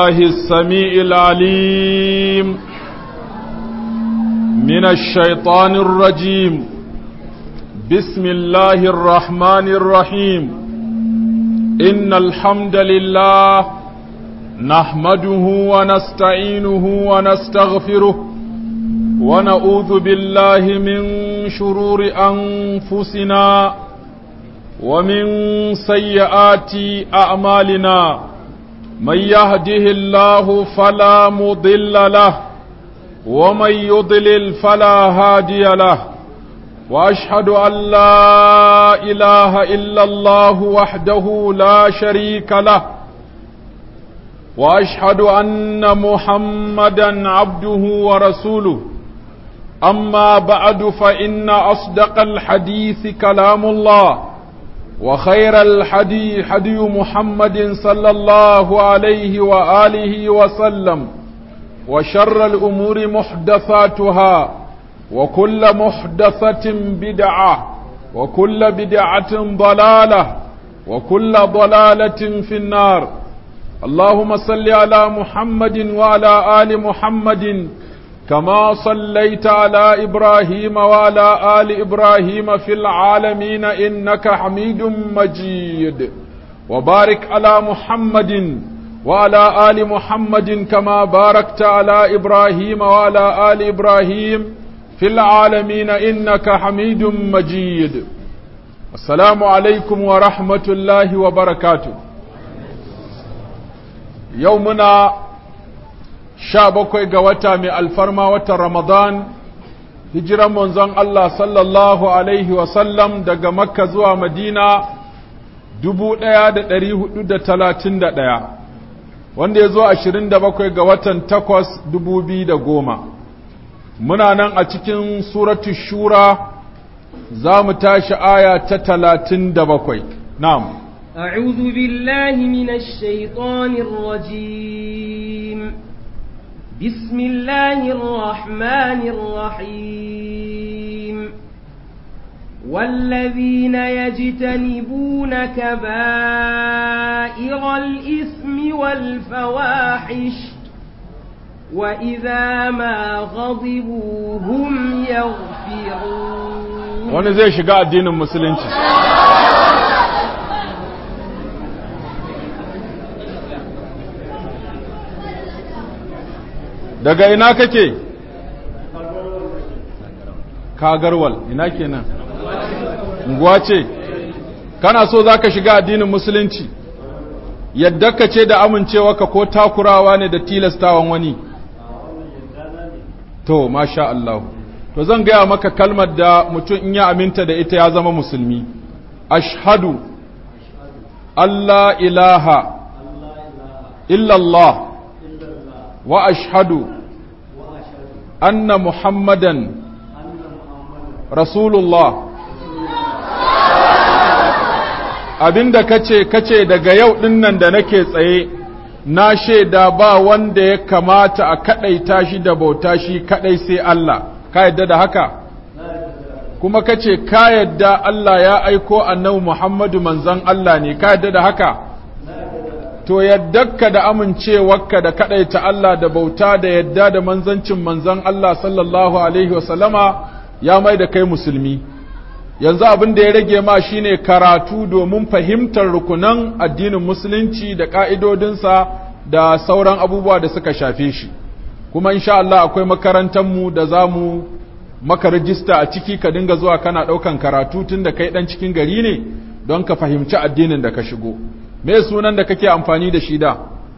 الله السميع العليم من الشيطان الرجيم بسم الله الرحمن الرحيم إن الحمد لله نحمده ونستعينه ونستغفره ونعوذ بالله من شرور أنفسنا ومن سيئات أعمالنا من يهده الله فلا مضل له ومن يضلل فلا هادي له واشهد ان لا اله الا الله وحده لا شريك له واشهد ان محمدا عبده ورسوله اما بعد فان اصدق الحديث كلام الله وخير الحدي حدي محمد صلى الله عليه وآله وسلم وشر الأمور محدثاتها وكل محدثة بدعة وكل بدعة ضلالة وكل ضلالة في النار اللهم صل على محمد وعلى آل محمد كما صليت على إبراهيم وعلى آل إبراهيم في العالمين إنك حميد مجيد وبارك على محمد وعلى آل محمد كما باركت على إبراهيم وعلى آل إبراهيم في العالمين إنك حميد مجيد السلام عليكم ورحمة الله وبركاته يومنا sha bakwai ga wata mai alfarma watan Ramadan, hijiran manzon Allah sallallahu Alaihi wasallam daga Makka zuwa Madina dubu ɗaya da ɗari hudu da talatin da ɗaya, wanda ya zo ashirin da bakwai ga watan takwas dubu biyu da goma. Muna nan a cikin suratu shura za mu tashi aya ta talatin da bakwai. Na'am. أعوذ بالله من الشيطان الرجيم بسم الله الرحمن الرحيم والذين يجتنبون كبائر الإثم والفواحش وإذا ما غضبوا هم يغفرون wani zai shiga addinin musulunci daga ina kake kagarwal ina kenan unguwa ce kana so zaka shiga addinin musulunci yadda ka ce da amincewa ka ko takurawa ne da tilastawan wani to masha Allah to zan gaya maka kalmar da mutum in ya aminta da ita ya zama musulmi ashhadu Allah ilaha illallah وأشهد أن محمدا رسول الله abinda kace kace daga yau dinnan da nake tsaye na shaida ba wanda ya kamata a kadaita shi da bauta shi kadai sai Allah ka yadda da haka kuma kace ka yadda Allah ya aiko annabi Muhammadu manzon Allah ne ka yadda da haka to yaddarka da amincewarka da kaɗaita Allah da bauta da yadda da manzancin manzan Allah sallallahu Alaihi wasallama ya mai da kai musulmi yanzu abin da ya rage ma shine karatu domin fahimtar rukunan addinin musulunci da ƙa'idodinsa da sauran abubuwa da suka shafe shi kuma insha Allah akwai makarantarmu da za mu maka rijista a ciki ka dinga zuwa kana ɗaukan karatu tun da kai ɗan cikin gari ne don ka fahimci addinin da ka shigo. me sunan da kake amfani da shi da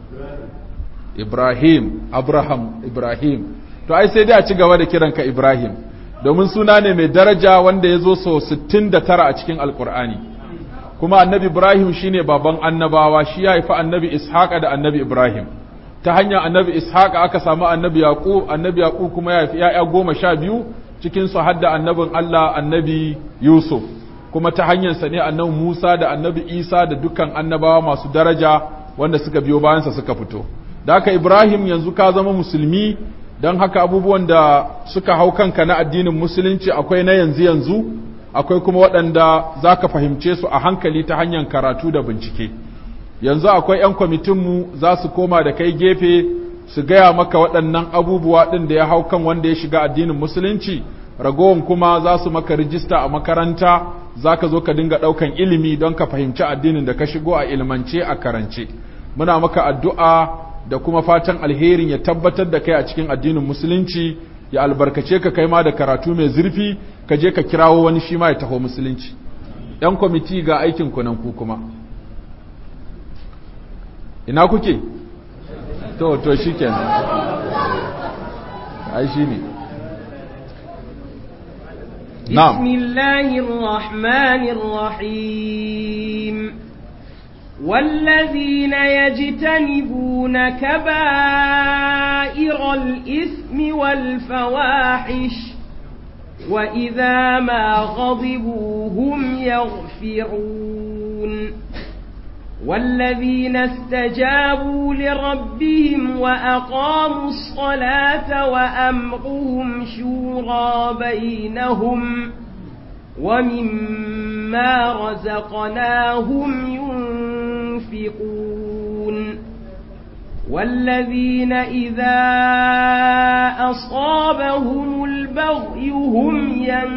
Ibrahim Abraham Ibrahim to ai sai dai a ci gaba da kiranka Ibrahim domin suna ne mai daraja wanda ya zo so 69 a cikin alkur'ani kuma annabi Ibrahim shine baban annabawa shi ya haifi annabi Ishaqa da annabi Ibrahim ta hanyar annabi Ishaqa aka samu annabi Yaqub annabi Yaqub kuma ya haifi ya'ya goma sha biyu cikin su hadda annabin Allah annabi Yusuf kuma ta hanyarsa ne annabi Musa da annabi Isa da dukkan annabawa masu daraja wanda suka biyo bayansa suka fito da haka Ibrahim yanzu ka zama musulmi don haka abubuwan da suka hau kanka na addinin musulunci akwai na yanzu yanzu akwai kuma waɗanda za ka fahimce su a hankali ta hanyar karatu da bincike yanzu akwai 'yan kwamitinmu za su koma da kai gefe su gaya maka waɗannan abubuwa ɗin da ya hau kan wanda ya shiga addinin musulunci ragowar kuma za su maka rijista a makaranta za ka zo ka dinga ɗaukan ilimi don ka fahimci addinin da ka shigo a ilmance a karance muna maka addu'a da kuma fatan alherin ya tabbatar da kai a cikin addinin musulunci ya albarkace ka kai ma da karatu mai zurfi ka je ka kirawo wani shi ma ya taho musulunci ‘yan kwamiti ga aikin ku nan ku kuma ina kuke to to shi kenan ai shi ne بسم الله الرحمن الرحيم والذين يجتنبون كبائر الإثم والفواحش وإذا ما غضبوا هم يغفرون والذين استجابوا لربهم وأقاموا الصلاة وأمرهم شورى بينهم ومما رزقناهم ينفقون والذين إذا أصابهم البغي هم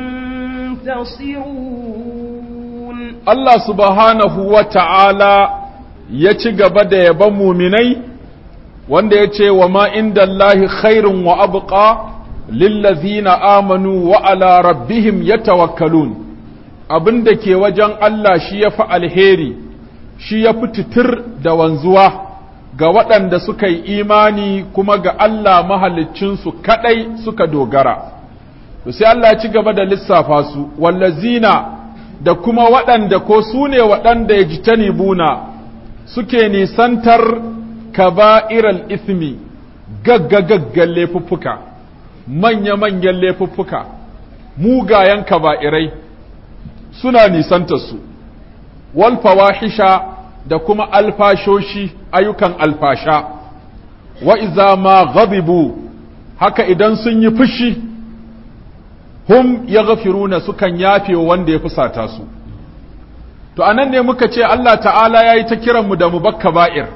ينتصرون Allah subhanahu wa ta'ala ya ci gaba da yaban muminai wanda ya ce wa ma inda Allahi khairun wa abuƙa lillazina amanu wa ala rabbihim ya tawakkalun abin da ke wajen Allah shi ya fi alheri shi ya fi titir da wanzuwa ga waɗanda suka yi imani kuma ga Allah mahaliccinsu kaɗai suka dogara. To sai Allah ya ci gaba da lissafa su, wallazina da kuma waɗanda ko su ne waɗanda ya ji tanibuna suke nisantar kaba'iral ismi gaggagaggan laifuffuka, manya-manyan laifuffuka, mugayen kaba'irai suna nisantar su, wal fawahisha da kuma alfashoshi ayyukan alfasha wa iza ma ghadibu haka idan sun yi fushi hum ya gafiruna sukan yafe wanda ya fusata su to anan ne muka ce Allah ta'ala ya yi ta kiranmu da mu bakka ba'ir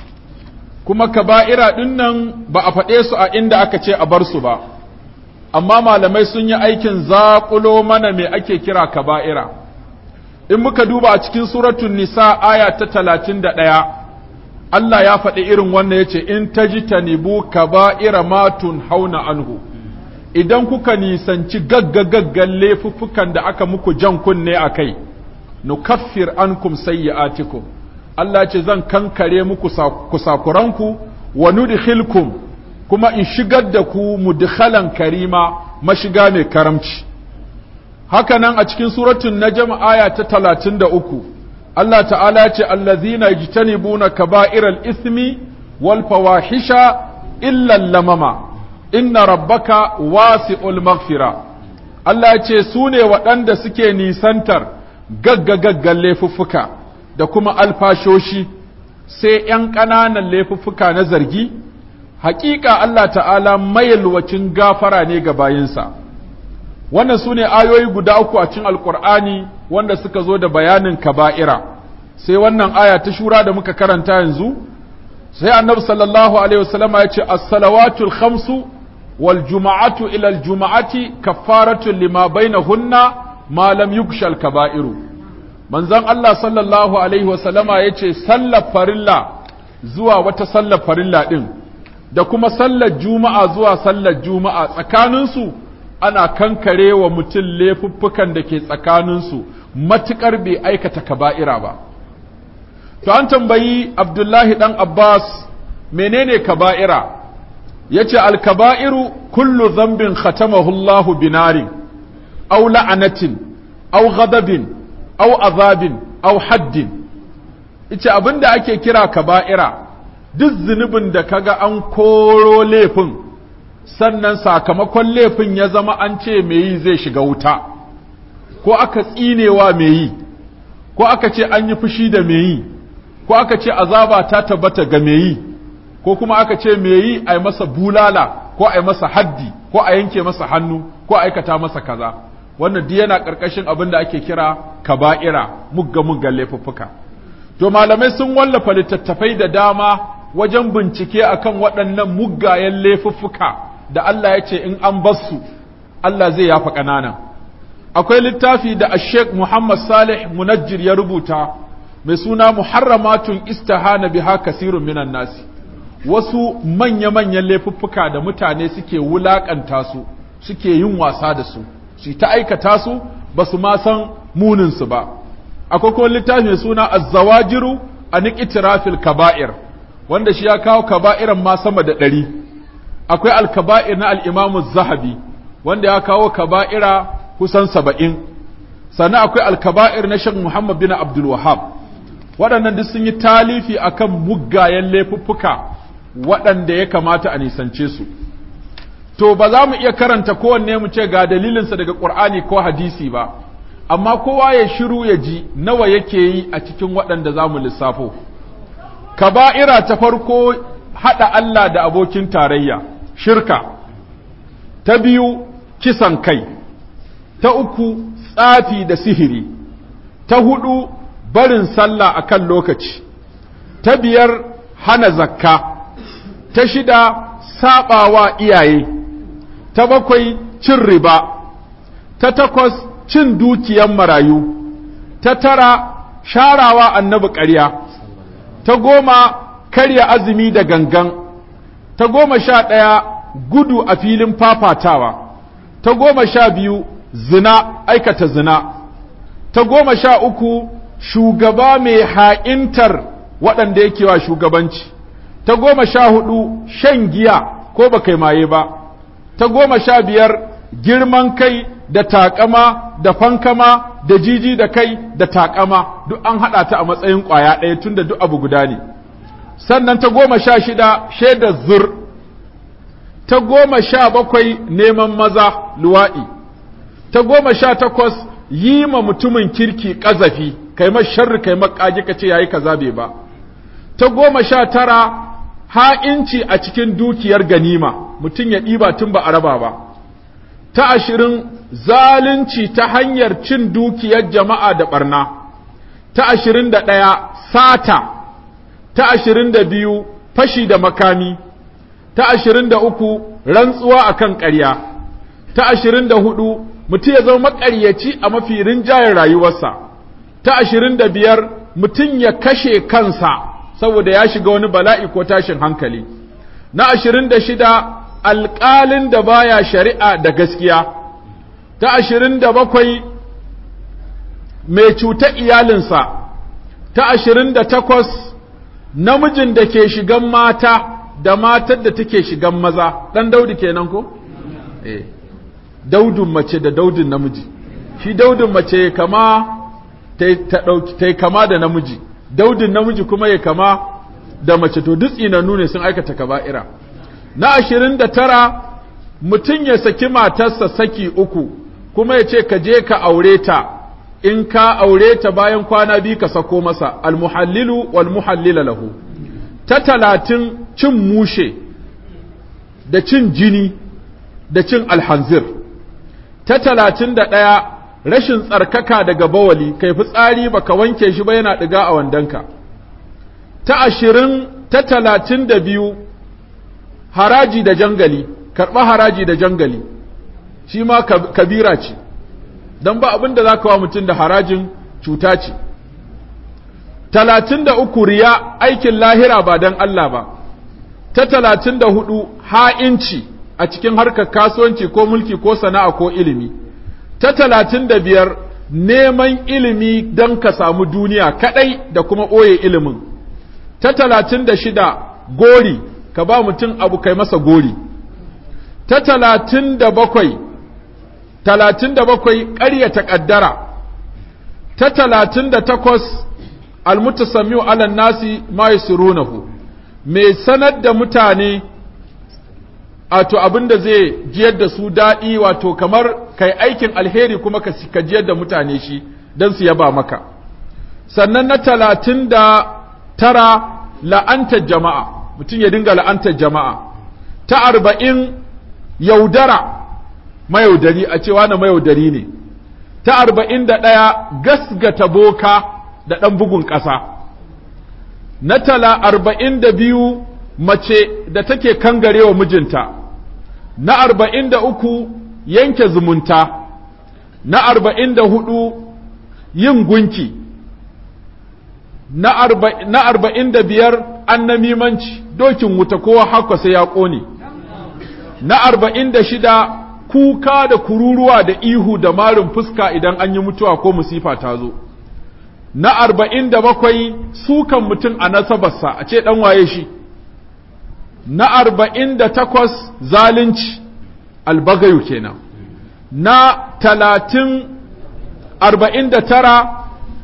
kuma kaba'ira ɗin nan ba a faɗe su a inda aka ce a bar su ba amma malamai sun yi aikin zaƙulo mana me ake kira kaba'ira in muka duba a cikin suratun nisa aya ta talatin da ɗaya Allah ya faɗi irin wannan ya ce in ta ji tanibu kaba'ira matun hauna anhu idan kuka nisanci gaggagaggan laifuffukan da aka muku jan kunne a kai nukaffir ankum sayyi'atikum Allah ce zan kankare muku kusakuranku wa nudkhilkum kuma in shigar da ku mudkhalan karima mashiga mai karamci haka nan a cikin suratun najm aya ta talatin da uku Allah ta'ala ce allazina yajtanibuna kaba'iral ismi wal fawahisha illa lamama inna rabbaka wasi'ul maghfira Allah ce su ne waɗanda suke nisantar gaggagaggan laifuffuka da kuma alfashoshi sai ‘yan ƙananan laifuffuka na zargi hakika Allah ta'ala mayalwacin gafara ne ga bayinsa wannan su ne ayoyi guda uku a cikin alkur'ani wanda suka zo da bayanin kaba'ira sai wannan aya ta shura da muka karanta yanzu sai annabi sallallahu alaihi wasallama ya ce as-salawatul khamsu wal juma'atu ila al juma'ati kaffaratun lima bainahunna ma lam yukshal kaba'iru manzon Allah sallallahu alaihi wasallama ya ce sallar farilla zuwa wata sallar farilla din da kuma sallar juma'a zuwa sallar juma'a tsakaninsu ana kankare wa mutum laifuffukan da ke tsakaninsu matuƙar bai aikata kaba'ira ba. To an tambayi Abdullahi ɗan Abbas menene kaba'ira, ya ce alkaba'iru kullu zambin khatamahullahu binarin, au la'anatin, au ghadabin, au azabin, au haddin. Ice abin da ake kira kaba'ira, duk zunubin da kaga an koro laifin. sannan sakamakon laifin ya zama an ce mai yi zai shiga wuta, ko aka tsinewa mai yi, ko aka ce an yi fushi da mai yi, ko aka ce azaba ta tabbata ga mai yi, ko kuma aka ce mai yi a yi masa bulala, ko a yi masa haddi, ko a yanke masa hannu, ko a aikata masa kaza. Wannan duk yana ƙarƙashin abin da ake kira kaba'ira mugga muggan laifuffuka. to malamai sun wallafa littattafai da dama wajen bincike akan waɗannan muggayen laifuffuka da Allah ya ce in an basu Allah zai yafa ƙananan akwai littafi da Sheikh Muhammad Salih Munajjir ya rubuta mai suna Muharramatun istihana biha kasirun minan nasi wasu manya-manyan laifuffuka da mutane suke wulakanta su suke yin wasa da su su ta aikata su ba su ma san muninsu ba akwai kuma littafi mai suna azzawajiru a niƙitirafil kaba'ir wanda shi ya kawo kaba'iran ma sama da ɗari akwai alkaba'ir na al'imamu zahabi wanda ya kawo kaba'ira kusan saba'in sannan akwai alkaba'ir na shan muhammad bin abdul wahab waɗannan duk sun yi talifi akan muggayen laifuffuka waɗanda ya kamata a nisance su to ba za mu iya karanta kowanne mu ce ga dalilinsa daga ƙur'ani ko hadisi ba amma kowa ya shiru ya ji nawa yake yi a cikin waɗanda za mu lissafo kaba'ira ta farko haɗa Allah da abokin tarayya shirka ta biyu kisan kai ta uku tsafi da sihiri ta hudu barin sallah akan lokaci ta biyar hana zakka ta shida saɓawa iyaye ta bakwai cin riba ta takwas cin dukiyan marayu ta tara sharawa annabi ƙarya ta goma karya azumi da gangan ta goma sha ɗaya gudu a filin fafatawa ta goma sha biyu zina aikata zina ta goma sha uku shugaba mai ha'intar waɗanda yake wa shugabanci ta goma sha hudu shan giya ko ba kai maye ba ta goma sha biyar girman kai da takama da fankama da jiji da kai da takama duk an haɗa ta a matsayin ƙwaya ɗaya tun da duk abu guda ne sannan ta goma sha shida shaidar zur ta goma sha bakwai neman maza luwa'i ta goma sha takwas yi ma mutumin kirki ƙazafi kai ma sharri kai ma ƙage ka ce yayi kaza bai ba ta goma sha tara ha'inci a cikin dukiyar ganima mutum ya ɗiba tun ba a raba ba ta ashirin zalunci ta hanyar cin dukiyar jama'a da ɓarna ta ashirin da ɗaya sata ta ashirin da biyu fashi da makami ta ashirin da uku rantsuwa a kan ƙarya ta ashirin da hudu mutum ya zama maƙaryaci a mafi rinjayen rayuwarsa ta ashirin da biyar mutum ya kashe kansa saboda ya shiga wani bala'i ko tashin hankali na ashirin da shida alƙalin da baya shari'a da gaskiya ta ashirin da bakwai mai cuta iyalinsa ta ashirin da takwas namijin da ke shigan mata da matar da take shigan maza ɗan daudi kenan ko? eh daudun mace da daudun namiji shi daudun mace kama ta yi kama da namiji daudun namiji kuma ya kama da mace to duk tsinannu ne sun aikata kaba'ira na ashirin da tara mutum ya saki matarsa saki uku kuma ya ce ka je ka aure ta in ka aure ta bayan kwana biyu ka sako masa almuhallilu wal muhallila lahu ta talatin cin mushe da cin jini da cin alhanzir ta talatin da ɗaya rashin tsarkaka daga bawali kai fitsari baka wanke shi ba yana ɗiga a wandonka ta ashirin ta talatin da biyu haraji da jangali karɓa haraji da jangali shi ma kabira ce don ba abin da za ka wa mutum da harajin cuta ce talatin da uku riya aikin lahira ba don Allah ba ta talatin da hudu ha'inci a cikin harkar kasuwanci ko mulki ko sana'a ko ilimi ta talatin da biyar neman ilimi don ka samu duniya kadai da kuma ɓoye ilimin ta talatin da shida gori ka ba mutum abu kai masa gori ta talatin da bakwai talatin da bakwai ƙaryata ƙaddara ta talatin da takwas almutasamiu ala nasi ma yasurunahu mai sanar da mutane wato abin da zai jiyar da su daɗi wato kamar kai aikin alheri kuma ka jiyar da mutane shi don su yaba maka sannan na talatin da tara la'antar jama'a mutum ya dinga la'antar jama'a ta arba'in yaudara mayaudari a cewa na mayaudari ne ta arba'in da ɗaya gasgata boka da ɗan bugun ƙasa na tala arba'in da biyu mace da take kangarewa mijinta na arba'in da uku yanke zumunta na arba'in da hudu yin gunki na arba'in da biyar annamimanci dokin wuta kowa haka sai ya ƙone na arba'in da shida kuka da kururuwa da ihu da marin fuska idan an yi mutuwa ko musifa ta zo na arba'in da bakwai sukan mutum a nasabarsa a ce ɗan waye shi na arba'in da takwas zalunci albagayu kenan na talatin arba'in da tara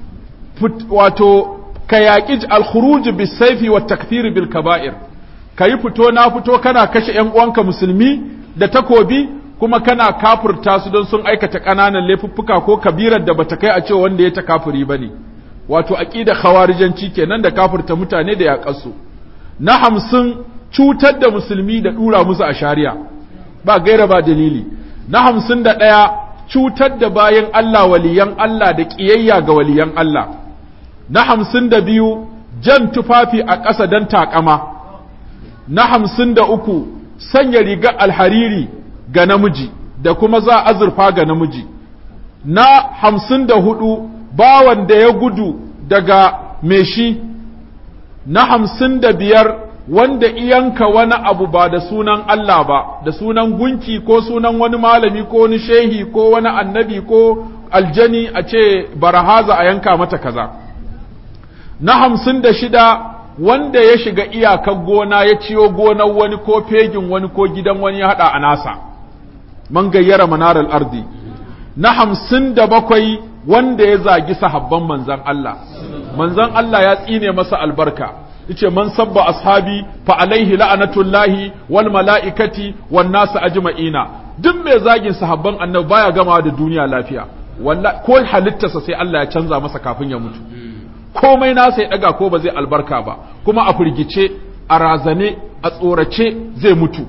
wato ka yaƙi alkhuruj bisaifi wa takfiri bil kaba'ir ka yi fito na fito kana kashe ‘yan uwanka musulmi da takobi kuma kana kafurta su don sun aikata ƙananan laifuffuka ko kabirar da bata kai a ce wanda ya ta kafiri ba ne wato aƙida khawarijanci kenan da kafurta mutane da yaƙarsu na hamsin cutar da musulmi da ɗura musu a shari'a ba gaira ba dalili na hamsin da ɗaya cutar da bayan Allah waliyan Allah da ƙiyayya ga waliyan Allah na hamsin da biyu jan tufafi a ƙasa don taƙama na hamsin da uku sanya rigar alhariri ga namiji da kuma za azurfa ga namiji na hamsin da hudu bawan da ya gudu daga meshi na hamsin da biyar wanda iyanka wani abu ba da sunan Allah ba da sunan gunki ko sunan wani malami ko wani shehi ko wani annabi ko aljani a ce barahaza a yanka mata kaza na hamsin da shida wanda ya shiga iyakar gona ya ciyo gonar wani ko fegin wani ko gidan wani ya haɗa a nasa man gayyara manarar ardi na hamsin da bakwai wanda ya zagi sahabban manzan Allah manzan Allah ya tsine masa albarka yace man sabba ashabi fa alaihi la'anatullahi wal mala'ikati wan nas ajma'ina duk mai zagin sahabban annabi baya gama da duniya lafiya wallahi ko halittarsa sai Allah ya canza masa kafin ya mutu komai nasa ya daga ko ba zai albarka ba kuma a firgice a razane a tsorace zai mutu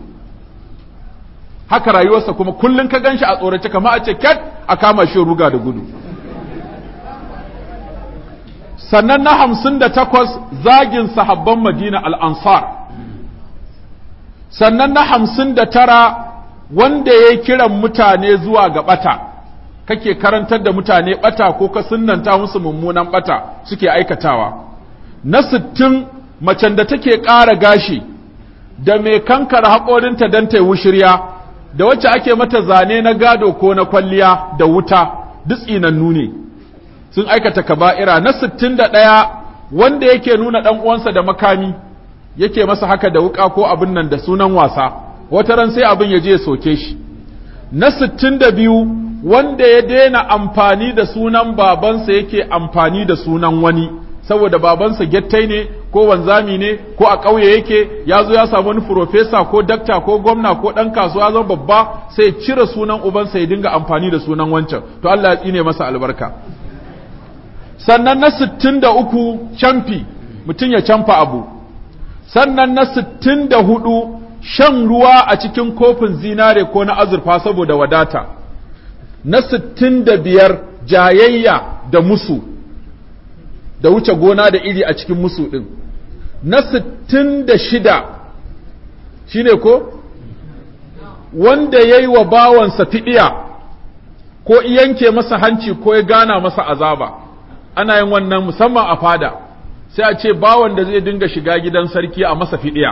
haka rayuwarsa kuma kullun ka ganshi a tsorace kamar a ce kat a kama shi ruga da gudu sannan na hamsin da takwas zagin sahabban madina al'ansar sannan na hamsin da tara wanda ya kiran mutane zuwa ga ɓata kake karantar da mutane ɓata ko ka sunanta musu mummunan ɓata suke aikatawa na sittin macen da take ƙara gashi da mai kankara haƙorinta don ta yi wushirya da wacce ake mata zane na gado ko na kwalliya da wuta duk tsinannu ne sun aikata kaba'ira na sittin da ɗaya wanda yake nuna ɗan uwansa da makami yake masa haka da wuƙa ko abin nan da sunan wasa wata ran sai abin ya je soke shi na sittin da biyu wanda ya daina amfani da sunan babansa yake amfani da sunan wani saboda babansa gettai ne ko wanzami ne ko a ƙauye yake ya zo ya samu wani furofesa ko dakta ko gwamna ko ɗan kasuwa zan babba sai cire sunan ubansa ya dinga amfani da sunan wancan to Allah ya tsine masa albarka sannan na sittin da uku camfi mutum ya camfa abu sannan na sittin da hudu shan ruwa a cikin kofin zinare ko na azurfa saboda wadata na sittin da biyar jayayya da musu da wuce gona da iri a cikin musu ɗin na sittin da shida shi ne ko wanda ya yi wa bawansa fiɗiya ko yanke masa hanci ko ya gana masa azaba ana yin wannan musamman a fada sai a ce bawan da zai dinga shiga gidan sarki a masa fiɗiya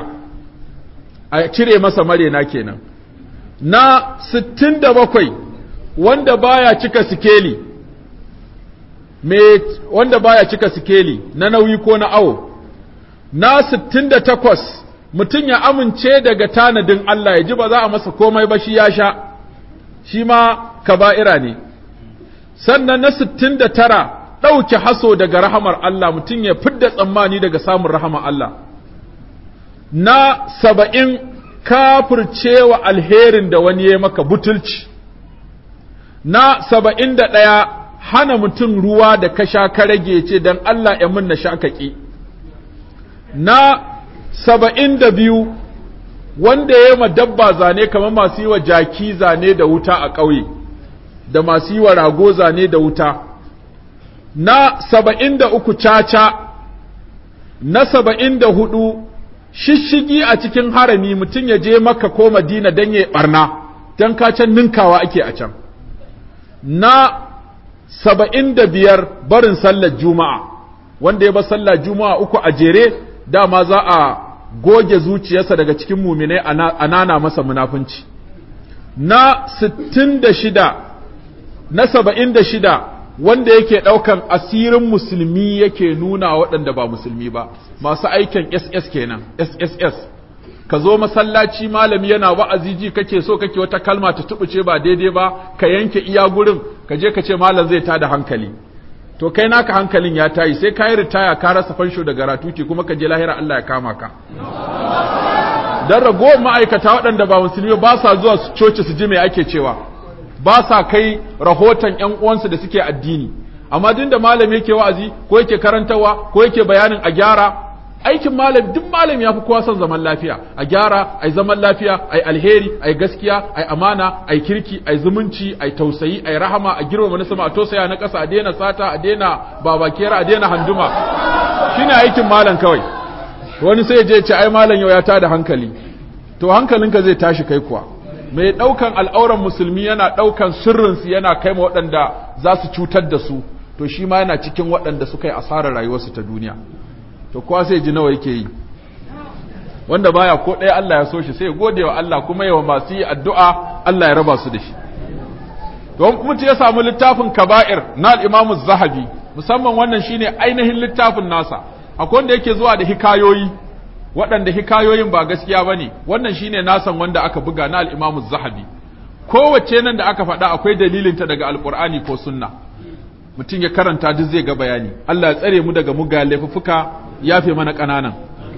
a cire masa marena kenan na sittin da bakwai wanda baya cika sikeli me wanda baya cika sikeli na nauyi ko na awo na sittin da takwas mutum ya amince daga tanadin Allah ya ji ba za a masa komai ba shi ya sha shi ma kaba'ira ne sannan na sittin da tara ɗauke haso daga rahamar Allah mutum ya fidda tsammani daga samun rahamar Allah na saba'in kafircewa alherin da wani ya maka butulci na saba'in da ɗaya hana mutum ruwa da ka sha ka rage ce don Allah ya mun na sha kaƙi na saba'in da biyu wanda ya ma dabba zane kamar masu yi wa jaki zane da wuta a ƙauye da masu yi wa rago zane da wuta na saba'in da uku caca na saba'in da hudu shishigi a cikin harami mutum ya je maka ko madina don ya barna don can ninkawa ake a can na saba'in da biyar barin sallar juma'a wanda ya bar sallar juma'a uku a jere dama za a goge zuciyarsa daga cikin muminai a nana masa munafunci na sittin da shida na saba'in da shida wanda yake ɗaukan asirin musulmi yake nuna waɗanda ba musulmi ba masu aikin ss kenan sss ka zo masallaci malami yana wa'azi ji kake so kake wata kalma ta tubuce ba daidai ba ka yanke iya gurin ka je ka ce malam zai tada hankali to kai naka hankalin ya tayi sai ka yi ritaya ka rasa fansho daga ratuti kuma ka je lahira Allah ya kama ka dan ragowar ma'aikata waɗanda ba musulmi ba sa zuwa su coci su ji me ake cewa ba sa kai rahoton ƴan uwansu da suke addini amma din da malami yake wa'azi ko yake karantawa ko yake bayanin a gyara aikin malami duk malami ya fi kowa son zaman lafiya a gyara ai zaman lafiya ai alheri ai gaskiya ai amana ai kirki ai zumunci ai tausayi ai rahama a girmama na sama a tausaya na ƙasa a daina sata a daina babakera a daina handuma shine aikin malam kawai wani sai je ce ai malam yau ya tada hankali to hankalinka zai tashi kai kuwa mai ɗaukan al'auran musulmi yana ɗaukan sirrinsu yana kai ma waɗanda za su cutar da su to shi ma yana cikin waɗanda suka yi asarar rayuwarsu ta duniya to kowa sai ji nawa yake yi wanda baya ko ɗaya Allah ya so shi sai gode wa Allah kuma yawa masu yi addu'a Allah ya raba su da shi don mutu ya samu littafin kaba'ir na al'imamu zahabi musamman wannan shine ainihin littafin nasa akwai wanda yake zuwa da hikayoyi waɗanda hikayoyin ba gaskiya ba ne wannan shine nasan wanda aka buga na al'imamu zahabi kowace nan da aka faɗa akwai dalilinta daga alƙur'ani ko sunna mutum ya karanta duk zai ga bayani Allah ya tsare mu daga muga laifuffuka yafe mana ƙananan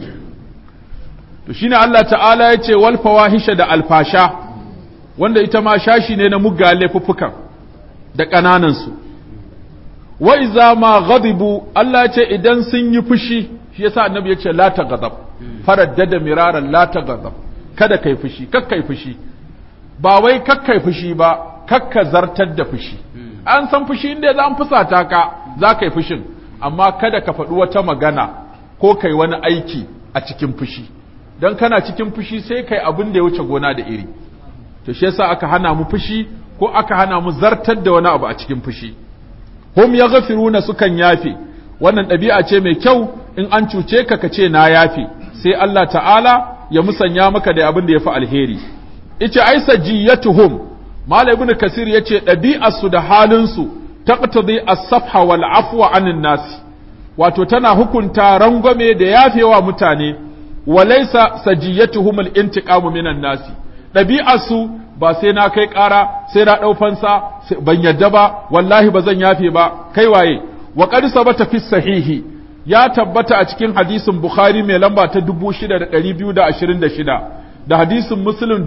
to shine Allah ta'ala ya ce wal fawahisha da alfasha wanda ita ma shashi ne na muga laifuffukan da ƙananan su wa iza ma ghadibu Allah ya ce idan sun yi fushi shi yasa annabi ya ce la taghdab faraddada miraran la taghdab kada kai fushi kakkai fushi ba wai kakkai fushi ba kakka zartar da fushi an san fushi inda za an fusata ka za ka yi fushin amma kada ka faɗi wata magana ko kai wani aiki a cikin fushi don kana cikin fushi sai kai abin da ya wuce gona da iri to shi yasa aka hana mu fushi ko aka hana mu zartar da wani abu a cikin fushi hum yaghfiruna sukan yafe wannan ɗabi'a ce mai kyau in an cuce ka ka ce na yafe sai Allah ta'ala ya musanya maka da abin da ya fi alheri ice ai sajiyatuhum Malam Ibn Kasir ya ce ɗabi'arsu da halinsu taqtadi as-safha wal afwa anin nasi wato tana hukunta rangwame da yafewa mutane walaysa sajiyatuhum al-intiqamu minan nasi ɗabi'arsu ba sai na kai ƙara sai na ɗau fansa ban yadda ba wallahi ba zan yafe ba kai waye wa qad sabata fi sahihi ya tabbata a cikin hadisin Bukhari mai lamba ta 6226 da hadisin Muslim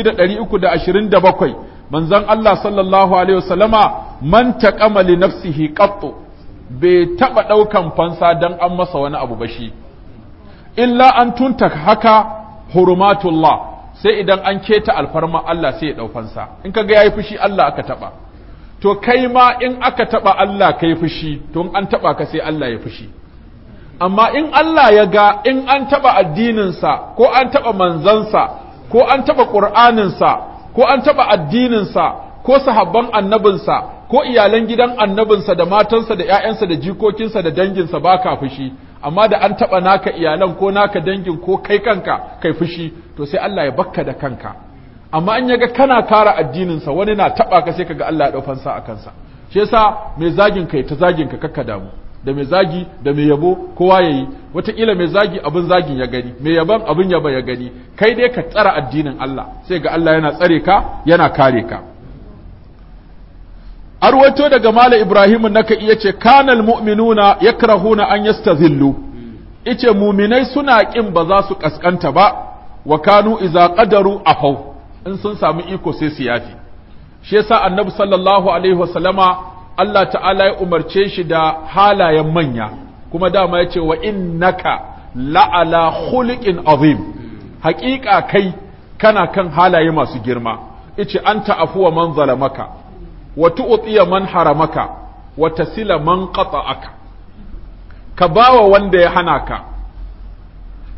2327 manzon Allah sallallahu alaihi wasallama man taqama li nafsihi qattu bai taba daukan fansa dan an masa wani abu ba shi illa an tunta haka hurumatullah sai idan an keta alfarma Allah sai ya dau fansa in kaga yayi fushi Allah aka taba to kai ma in aka taba Allah kai fushi to in an taba ka sai Allah ya fushi amma in Allah ya ga in an taba addininsa ko an taba manzansa ko an taba ƙur'aninsa ko an taɓa addininsa ko sahabban annabinsa ko iyalan gidan annabinsa da matansa da ‘ya'yansa da jikokinsa da danginsa ba ka fushi amma da an taɓa naka iyalan ko naka dangin ko kai kanka kai fushi to sai Allah ya bakka da kanka amma in yaga kana kara addininsa wani na taɓa ka sai kaga Allah ya ɗaufansa a kansa shi yasa mai zagin kai ta zagin ka kakka damu da mai zagi da mai yabo kowa ya yi wataƙila mai zagi abin zagin ya gani mai yaban abin yaba ya gani kai dai ka tsara addinin Allah sai ga Allah yana tsare ka yana kare ka arwato daga mala ibrahim naka iya ce kanal mu'minuna yakrahuna an yastazillu ice muminai suna kin ba za su kaskanta ba wa kanu idza qadaru afau in sun samu iko sai su yafi shi yasa annabi sallallahu alaihi wasallama Allah ta'ala ya umarce shi da halayen manya kuma dama ya ce wa innaka la'ala khuliqin azim haƙiƙa kai kana kan halaye masu girma ice anta afuwa man zalamaka wa tu'tiya man haramaka wa tasila man qata'aka ka bawa wanda ya hana ka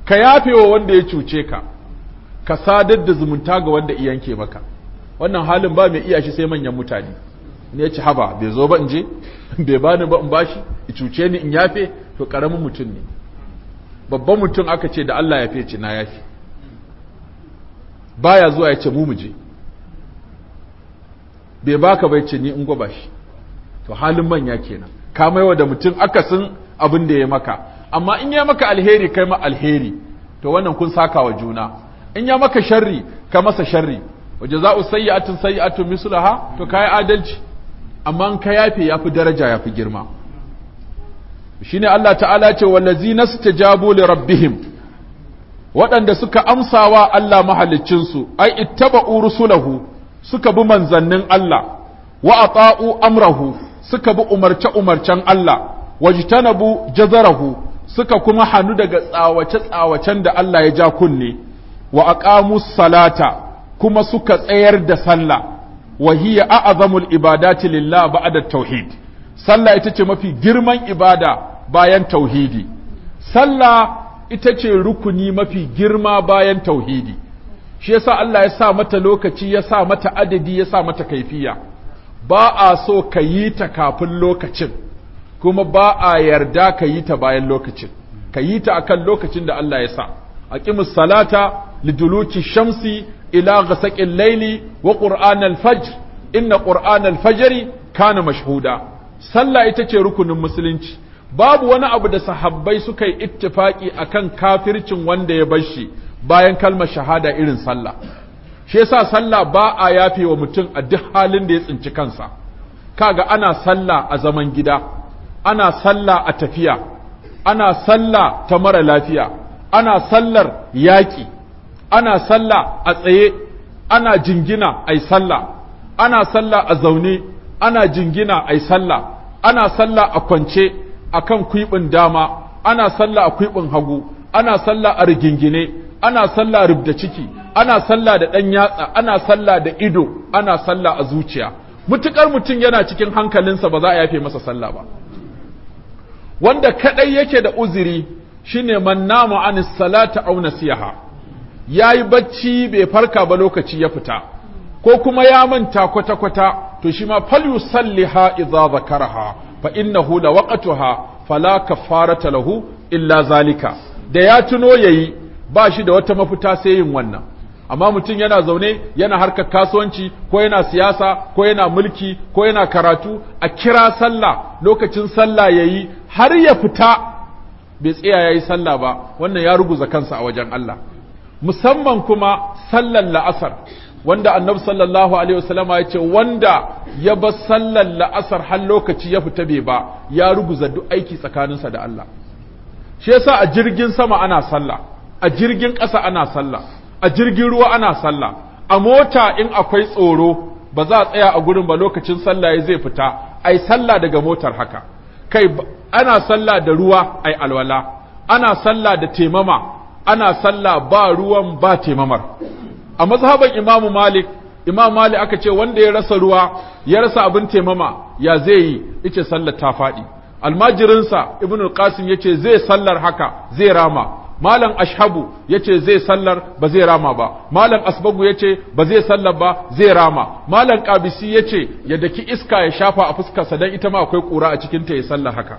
ka yafe wa wanda ya cuce ka ka sadar da zumunta ga wanda iyanke maka wannan halin ba mai iya shi sai manyan mutane ne ya ci haba bai zo ba in je bai bani ba in bashi ya cuce ni in yafe to karamin mutum ne babban mutum aka ce da Allah ya fece na yafe baya zuwa ya ce mu mu je bai baka bai ce ni in gwaba shi to halin manya kenan ka maiwa da mutum akasin abin da ya maka amma in ya maka alheri kai ma alheri to wannan kun saka wa juna in ya maka sharri ka masa sharri wa jaza'u sayyi'atin sayyi'atun mislaha to kai adalci amma in ka yafe yafi daraja yafi girma shine Allah ta'ala ce wallazina stajabu li rabbihim waɗanda suka amsawa Allah mahaliccinsu ai ittaba'u rusulahu suka bi manzannin Allah wa ata'u amrahu suka bi umarce umarcen Allah wajtanabu jazarahu suka kuma hannu daga tsawace tsawacen da Allah ya ja kunne wa aqamu salata kuma suka tsayar da sallah wa hiya a'zamul ibadati lillah ba'da tauhid sallah ita ce mafi girman ibada bayan tauhidi sallah ita ce rukuni mafi girma bayan tauhidi shi yasa Allah ya sa mata lokaci ya sa mata adadi ya sa mata kaifiya ba a so ka yi ta kafin lokacin kuma ba a yarda ka yi ta bayan lokacin ka yi ta akan lokacin da Allah ya sa aqimus salata liduluki shamsi ila ghasaqil layli wa qur'anal fajr inna qur'anal fajri kana mashhuda sallah ita ce rukunin musulunci babu wani abu da sahabbai suka yi ittifaki akan kafircin wanda ya bar shi bayan kalmar shahada irin sallah shi yasa sallah ba a yafe wa mutum a duk halin da ya tsinci kansa kaga ana sallah a zaman gida ana sallah a tafiya ana sallah ta mara lafiya ana sallar yaƙi ana sallah a tsaye ana jingina ai sallah ana sallah a zaune ana jingina ai sallah ana sallah a kwance akan kwiɓin dama ana sallah a kwiɓin hagu ana sallah a rigingine ana sallah rubda ciki ana sallah da ɗan yatsa ana sallah da ido ana sallah a zuciya mutukar mutum yana cikin hankalinsa ba za a yafe masa sallah ba wanda kadai yake da uzuri shine man namu anis salata aw nasiha yayi bacci bai farka ba lokaci ya fita ko kuma ya manta kwata kwata to shi ma falyusalliha idza zakaraha fa innahu lawaqtuha fala kaffarata lahu illa zalika da ya tuno yayi ba shi da wata mafita sai yin wannan amma mutum yana zaune yana harkar kasuwanci ko yana siyasa ko yana mulki ko yana karatu a kira sallah lokacin sallah yayi har ya fita bai tsaya yayi sallah ba wannan ya ruguza kansa a wajen Allah musamman kuma sallar la'asar wanda annabi sallallahu alaihi wasallam ya ce wanda ya bar sallar la'asar har lokaci ya fita bai ba ya ruguza duk aiki tsakaninsa da Allah shi yasa a jirgin sama ana sallah a jirgin ƙasa ana sallah a jirgin ruwa ana sallah a mota in akwai tsoro ba za a tsaya a gurin ba lokacin sallah ya zai fita ai sallah daga motar haka kai ana sallah da ruwa ai alwala ana sallah da temama ana sallah ba ruwan ba temamar a mazhaban imamu malik imam malik aka ce wanda ya rasa ruwa ya rasa abin temama ya zai yi ice sallar ta faɗi almajirinsa ibn al-qasim yace zai sallar haka zai rama malam ashabu yace zai sallar ba zai rama ba malam asbagu yace ba zai sallar ba zai rama malam qabisi yace ya daki iska ya shafa a fuskarsa dan ita ma akwai kura a cikin ta ya sallar haka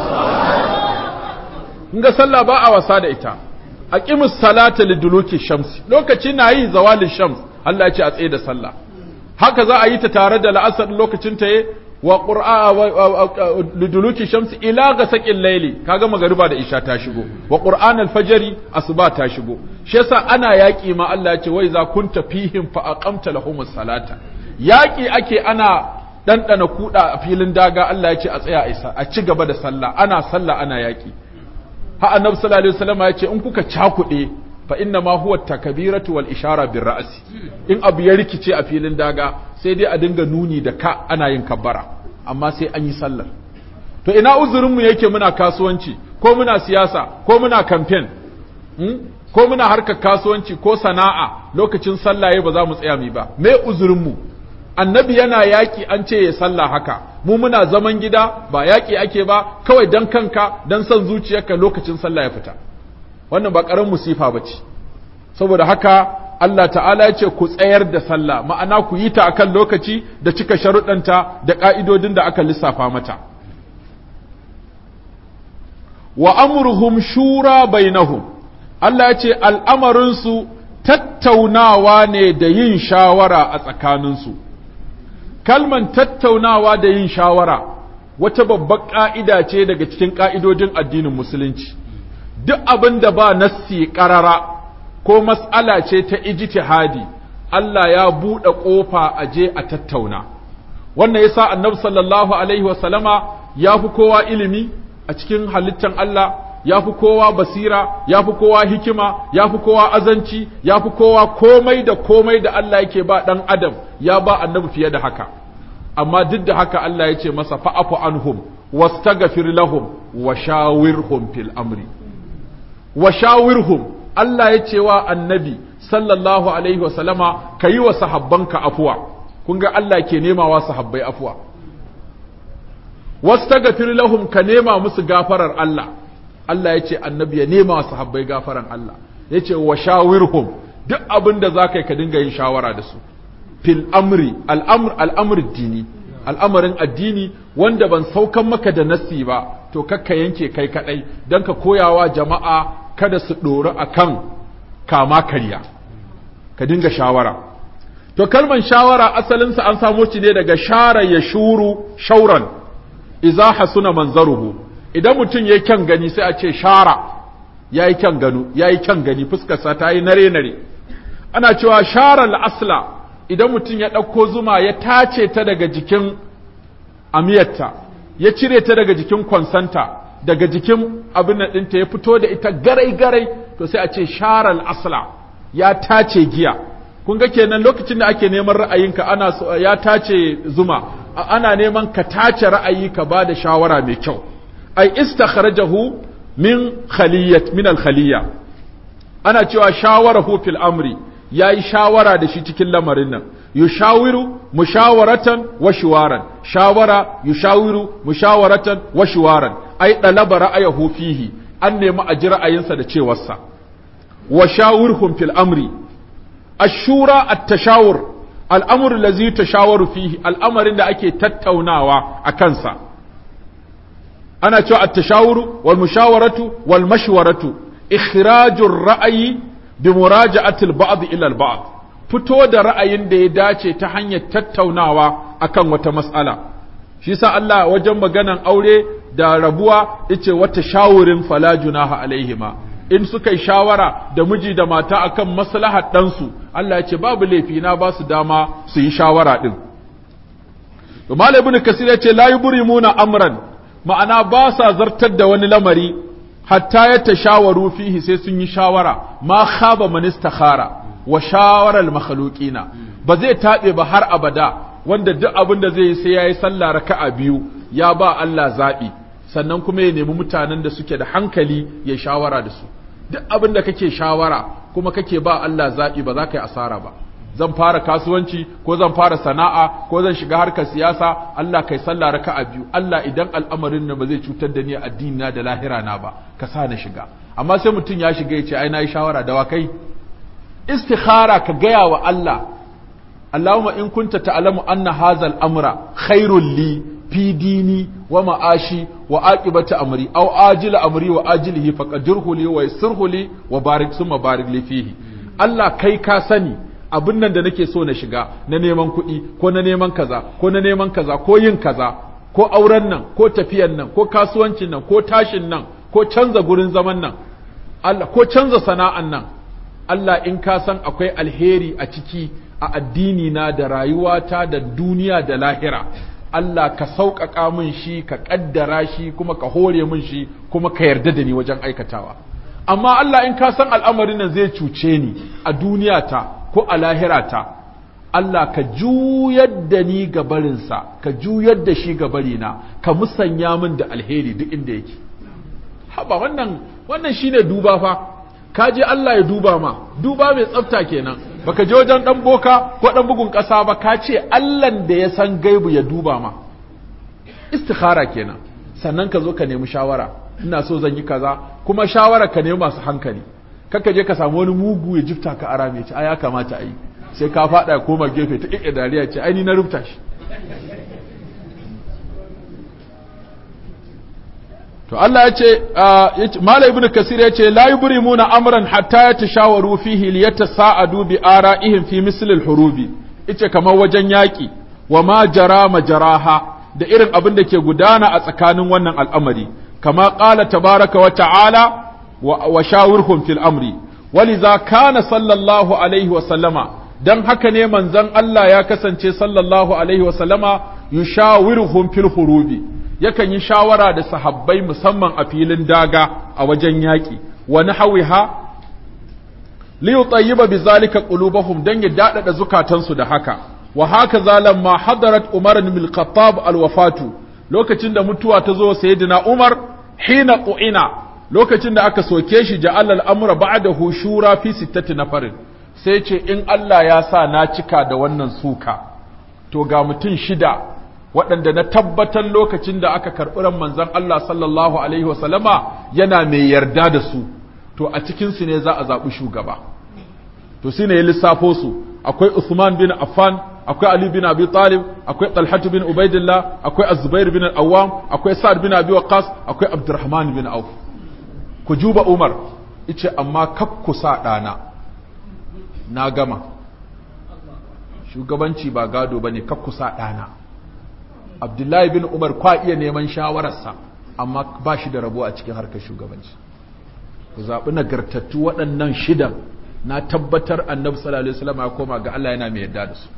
ga sallah ba a wasa da ita aqimus salata liduluki shamsi lokaci na yi zawalin shams Allah ya ce a tsaye da sallah haka za a yi ta tare da la'asar lokacin ta wa qur'a liduluki shamsi ila gasaqil layli kaga magariba da isha ta shigo wa qur'an al-fajri asuba ta shigo shi yasa ana yaki ma Allah ya ce wai za kunta fihim fa aqamta lahumus salata yaki ake ana dandana kuda a filin daga Allah ya ce a tsaya isa a ci gaba da sallah ana sallah ana yaki ha annabi sallallahu alaihi wasallam ya ce in kuka cakude fa inna ma huwa takbiratu wal ishara bir ra'si in abu ya rikice a filin daga sai dai a dinga nuni da ka ana yin kabbara amma sai an yi sallar to ina uzurin mu yake muna kasuwanci ko muna siyasa ko muna campaign ko muna harkar kasuwanci ko sana'a lokacin sallaye ba za mu tsaya mu ba me uzurin mu annabi yana yaki an ce ya sallah haka mu muna zaman gida ba yaki ake ba kawai dan kanka dan son zuciyarka lokacin sallah ya fita wannan ba ƙaran musifa ba ce saboda haka Allah ta'ala ya ce ku tsayar da sallah ma'ana ku yi ta akan lokaci da cika sharuɗanta da ƙa'idodin da aka lissafa mata wa amruhum shura bainahum Allah ya ce al'amarinsu tattaunawa ne da yin shawara a tsakaninsu kalman tattaunawa da yin shawara wata babbar ƙa'ida ce daga cikin ƙa'idodin addinin musulunci duk abin da ba nassi ƙarara ko mas'ala ce ta ijtihadi Allah ya buɗe ƙofa a je a tattauna wannan yasa annabi sallallahu alaihi wasallama ya fi kowa ilimi a cikin halittan Allah ya fi kowa basira ya fi kowa hikima ya fi kowa azanci ya fi kowa komai da komai da Allah yake ba ɗan adam ya ba annabi fiye da haka amma duk da haka Allah ya ce masa fa'afu anhum wastaghfir lahum wa shawirhum fil amri wa shawirhum Allah ya ce wa annabi sallallahu alaihi wasallama ka yi wa sahabbanka afuwa kun ga Allah ke nema wa sahabbai afuwa wastaghfir lahum ka nema musu gafarar Allah Allah ya ce annabi ya nema wa sahabbai gafaran Allah ya ce wa shawirhum duk abin da za ka yi ka dinga yin shawara da su fil amri al'amr al'amr dini al'amarin addini wanda ban saukan maka da nassi ba to kakka yanke kai kadai dan ka koyawa jama'a kada su dori akan kama karya ka dinga shawara to kalman shawara asalinsa an samo shi ne daga shara ya shuru shauran iza hasuna manzaruhu idan mutum yayi kyan gani sai a ce shara yayi kyan gano yayi kyan gani fuskarsa ta yi nare nare ana cewa shara al-asla idan mutum ya ɗauko zuma ya tace ta daga jikin amiyarta ya cire ta daga jikin kwansanta daga jikin abin nan ɗinta ya fito da ita garai-garai to sai a ce sharal asla ya tace giya kun ga kenan lokacin da ake neman ra'ayinka ana so ya tace zuma ana neman ka tace ra'ayi ka ba da shawara mai kyau ai istakhrajahu min khaliyat min al khaliya ana cewa shawarahu fil amri ya yi shawara da shi cikin lamarin nan yushawiru mushawaratan wa shiwaran shawara yushawiru mushawaratan wa shiwaran ai dalaba ra'ayahu fihi an nemi a ji ra'ayinsa da cewarsa wa shawirhum fil amri ashura at-tashawur al'amru allazi tashawaru fihi al'amarin da ake tattaunawa a kansa ana cewa at-tashawuru wal mushawaratu wal mashwaratu ikhrajur ra'ayi bi muraja'atil ba'd ila al ba'd fito da ra'ayin da ya dace ta hanyar tattaunawa akan wata mas'ala shi yasa Allah wajen maganan aure da rabuwa yace wata shawurin fala junaha alaihima in suka yi shawara da miji da mata akan maslahar ɗansu Allah ya ce babu laifi na ba su dama su yi shawara din to Malam Ibn Kasir ya ce la yubrimuna amran ma'ana ba sa zartar da wani lamari hatta ya tashawaru fihi sai sun yi shawara ma khaba man istakhara wa shawara al makhluqina ba zai tabe ba har abada wanda duk abin da zai yi sai yayi sallah raka'a biyu ya ba Allah zabi sannan kuma ya nemi mutanen da suke da hankali ya shawara da su duk abin da kake shawara kuma kake ba Allah zabi ba za ka yi asara ba zan fara kasuwanci ko zan fara sana'a ko zan shiga harkar siyasa Allah kai sallah raka'a biyu Allah idan al'amarin nan ba zai cutar da ni addini na da lahira na ba ka sa na shiga amma sai mutum ya shiga ya ce ai nayi shawara da wa kai istikhara ka gaya wa Allah Allahumma in kunta ta'lamu anna hadha al-amra khairul li fi dini wa ma'ashi wa aqibati amri aw ajila amri wa ajilihi faqadirhu li wa yassirhu li wa barik summa barik li fihi Allah kai ka sani abin nan da nake so na shiga na neman kuɗi ko na neman kaza ko na neman kaza ko yin kaza ko auren nan ko tafiyan nan ko kasuwancin nan ko tashin nan ko canza gurin zaman nan Allah ko canza sana'an nan Allah in ka san akwai alheri a ciki a addini na da rayuwata da duniya da lahira Allah ka sauƙaƙa min shi ka ƙaddara shi kuma ka hore min shi kuma ka yarda da ni wajen aikatawa amma Allah in ka san al'amarin nan zai cuce ni a duniyata ko a lahirata Allah ka juyar da ni ga barinsa ka juyar da shi ga barina ka musanya min da alheri duk inda yake haba wannan wannan shine duba fa ka je Allah ya duba ma duba mai tsafta kenan baka je wajen dan boka ko dan bugun kasa ba ka ce Allahn da ya san gaibu ya duba ma istikhara kenan sannan ka zo ka nemi shawara ina so zan yi kaza kuma shawara ka ne masu hankali kaka je ka samu wani mugu ya jifta ka ara mai ce ai ya kamata a yi sai ka faɗa koma gefe ta ƙiƙe dariya ce ai ni na rubuta shi to Allah ya ce Malam Ibn Kasir ya ce la yubrimuna amran hatta yatashawaru fihi liyatasa'adu bi ara'ihim fi misl al-hurubi ice kamar wajen yaki wa ma jara majaraha da irin abin da ke gudana a tsakanin wannan al'amari kama qala tabaraka wa ta'ala wa shawirhum fil amri waliza kana sallallahu alaihi wa sallama dan haka ne manzon Allah ya kasance sallallahu alaihi wa sallama yushawiruhum fil hurubi yakan yi shawara da sahabbai musamman a filin daga a wajen yaƙi wani hawiha li yutayyiba bizalika qulubahum dan ya dadada zukatansu da haka wa haka zalam ma hadarat umar bin al-khattab al-wafatu lokacin da mutuwa ta zo sayyidina umar hina qu'ina lokacin da aka soke shi ja'al al-amra ba'dahu shura fi sittati nafarin sai ce in Allah ya sa na cika da wannan suka to ga mutum shida waɗanda na tabbatar lokacin da aka karɓi ran manzon Allah sallallahu alaihi wasallama yana mai yarda da su to a cikinsu ne za a zaɓi shugaba to shi ne ya lissafo su akwai Usman bin Affan akwai Ali bin Abi Talib akwai Talhatu bin Ubaidillah akwai Az-Zubair bin Al-Awwam akwai Sa'ad bin Abi Waqqas akwai Abdurrahman bin Auf ku juba Umar yace amma kakku sa ɗana na gama shugabanci ba gado bane kakku sa ɗana abdullahi bin umar kwa iya neman shawararsa amma ba shi da rabo a cikin harkar shugabanci ku zaɓi nagartattu waɗannan shidan na tabbatar annabi sallallahu alaihi wasallam ya koma ga Allah yana mai yarda da su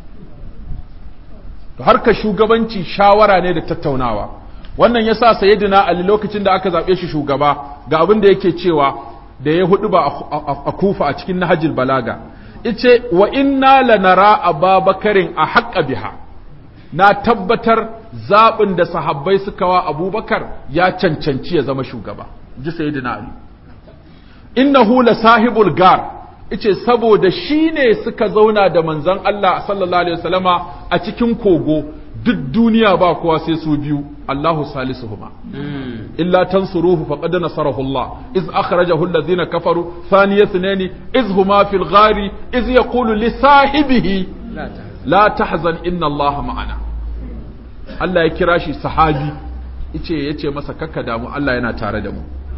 to harkar shugabanci shawara ne da tattaunawa wannan yasa sayyidina ali lokacin da aka zaɓe shi shugaba ga abin da yake cewa da ya hudu ba a kufa a cikin nahajil balaga ice wa inna lanara ababakarin a haƙa biha na tabbatar zaɓin da sahabbai suka wa abubakar ya cancanci ya zama shugaba ji sayyidina ali innahu la sahibul gar ice saboda shi ne suka zauna da manzon Allah sallallahu alaihi wasallama a cikin kogo duk duniya ba kowa sai su biyu Allahu salisuhuma illa tansuruhu faqad nasarahu Allah iz akhrajahu alladhina kafaru thaniya thnaini iz huma fil ghari iz yaqulu li sahibihi la tahzan inna Allah ma'ana Allah ya kira shi sahabi ice yace masa kakka damu Allah yana tare da mu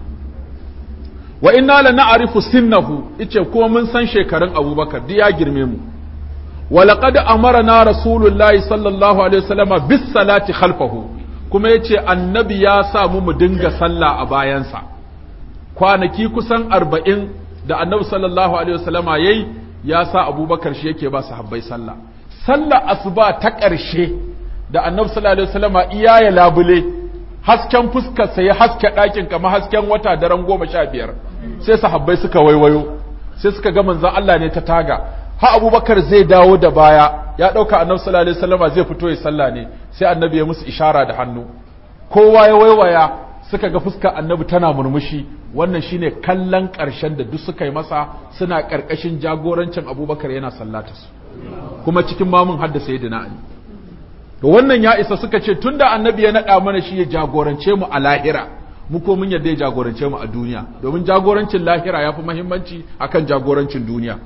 wa inna la na'rifu sinnahu ice kuma mun san shekarun Abubakar duk ya girme mu wa laqad amarna rasulullahi sallallahu alaihi wasallam bis salati khalfahu kuma yace annabi ya sa mu mu dinga sallah a bayansa kwanaki kusan arba'in da annabi sallallahu alaihi wasallama yayi ya sa Abubakar shi yake ba sahabbai sallah sallah asuba ta ƙarshe da annabi sallallahu alaihi wasallama iya ya labule hasken fuskarsa ya haske ɗakin kamar hasken wata daren goma sha biyar sai sahabbai suka waiwayo sai suka ga manzon Allah ne ta taga ha abubakar zai dawo da baya ya ɗauka annabi sallallahu alaihi wasallama zai fito ya sallah ne sai annabi ya musu ishara da hannu kowa ya waiwaya suka ga fuskar annabi tana murmushi wannan shine kallon ƙarshen da duk suka yi masa suna ƙarƙashin jagorancin abubakar yana sallata su kuma cikin mamun hadda sayyidina ali to wannan ya isa suka ce tunda annabi ya naɗa mana shi ya jagorance mu a lahira mu ko mun yadda ya jagorance mu a duniya domin jagorancin lahira ya fi muhimmanci akan jagorancin duniya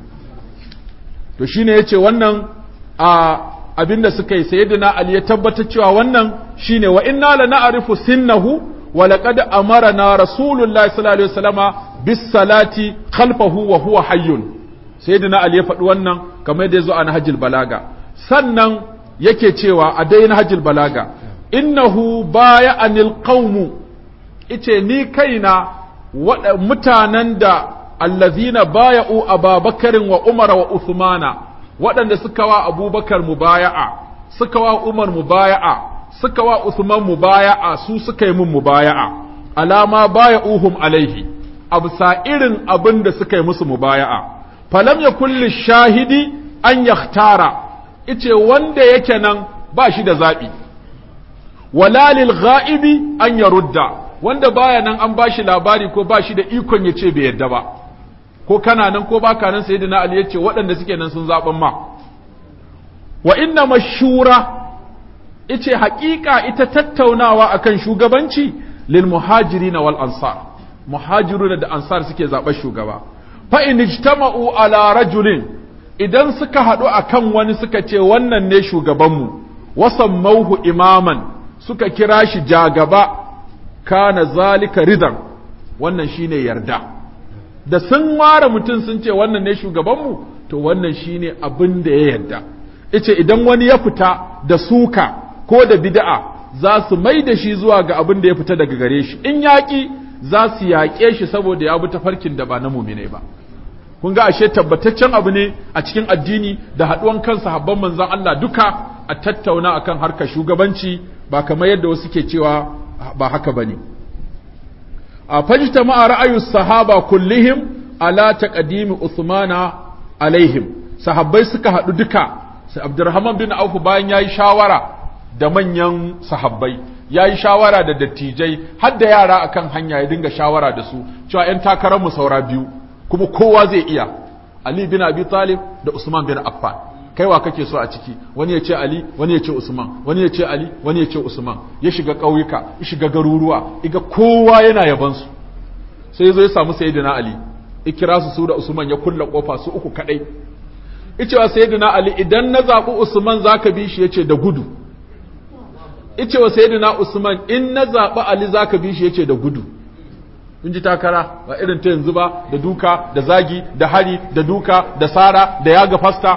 to shine yace wannan a abinda suka yi sayyidina ali ya tabbatar cewa wannan shine wa inna la na'rifu sinnahu wa laqad amarna rasulullahi sallallahu alaihi wasallama bis salati khalfahu wa huwa hayyun sayyidina ali ya faɗi wannan kamar yadda yazo a nahjul balaga sannan yake cewa a dai nahjul balaga innahu baya anil qaumu ice ni kaina mutanen da allazina baya'u ababakarin wa umara wa uthmana waɗanda suka wa abubakar mubaya'a suka wa umar mubaya'a suka wa uthman mubaya'a su suka yi mun mubaya'a alama baya'uhum alaihi absa irin abin da suka yi musu mubaya'a falam ya kulli shahidi an yahtara ice wanda yake nan ba shi da zaɓi wala lil ghaibi an yarudda wanda baya nan an bashi labari ko ba shi da ikon ya ce bai yadda ba ko kana nan ko baka nan sayyidina ali yace waɗanda suke nan sun zaben ma wa inna mashura ice haƙiƙa ita tattaunawa akan shugabanci lil muhajirin wal ansar muhajiruna da ansar suke zaɓar shugaba fa in ijtama'u ala rajulin idan suka haɗu akan wani suka ce wannan ne shugabanmu wasammauhu imaman suka kira shi jagaba kana zalika ridan wannan shine yarda da sun ware mutum sun ce wannan ne shugabanmu to wannan shine abin da ya yarda ice idan wani ya fita da suka ko da bid'a za su mai da shi zuwa ga abin da ya fita daga gare shi in yaƙi za su yaƙe shi saboda ya bi tafarkin da ba na mumine ba kun ga ashe tabbataccen abu ne a cikin addini da haɗuwan kan sahabban manzon Allah duka a tattauna akan harkar shugabanci ba kamar yadda wasu ke cewa ba haka bane a fajta ma'a ra'ayu sahaba kullihim ala taqdimi Uthmana alaihim sahabbai suka haɗu duka sai Abdurrahman bin Auf bayan yayi shawara da manyan sahabbai yayi shawara da dattijai har da yara akan hanya ya dinga shawara da su cewa ƴan takarar mu saura biyu kuma kowa zai iya Ali bin Abi Talib da Usman bin Affan kaiwa kake so a ciki wani ya ce Ali wani ya ce Usman wani ya ce Ali wani ya ce Usman ya shiga ƙauyuka ya shiga garuruwa iga kowa yana yaban su sai ya zo ya samu sayyidina Ali ikira su su da Usman ya kulla kofa su uku kadai icewa sayyidina Ali idan na zabi Usman zaka bi shi yace da gudu icewa sayyidina Usman in na zabi Ali zaka bi shi yace da gudu in ji takara ba irin ta yanzu ba da duka da zagi da hari da duka da sara da yaga fasta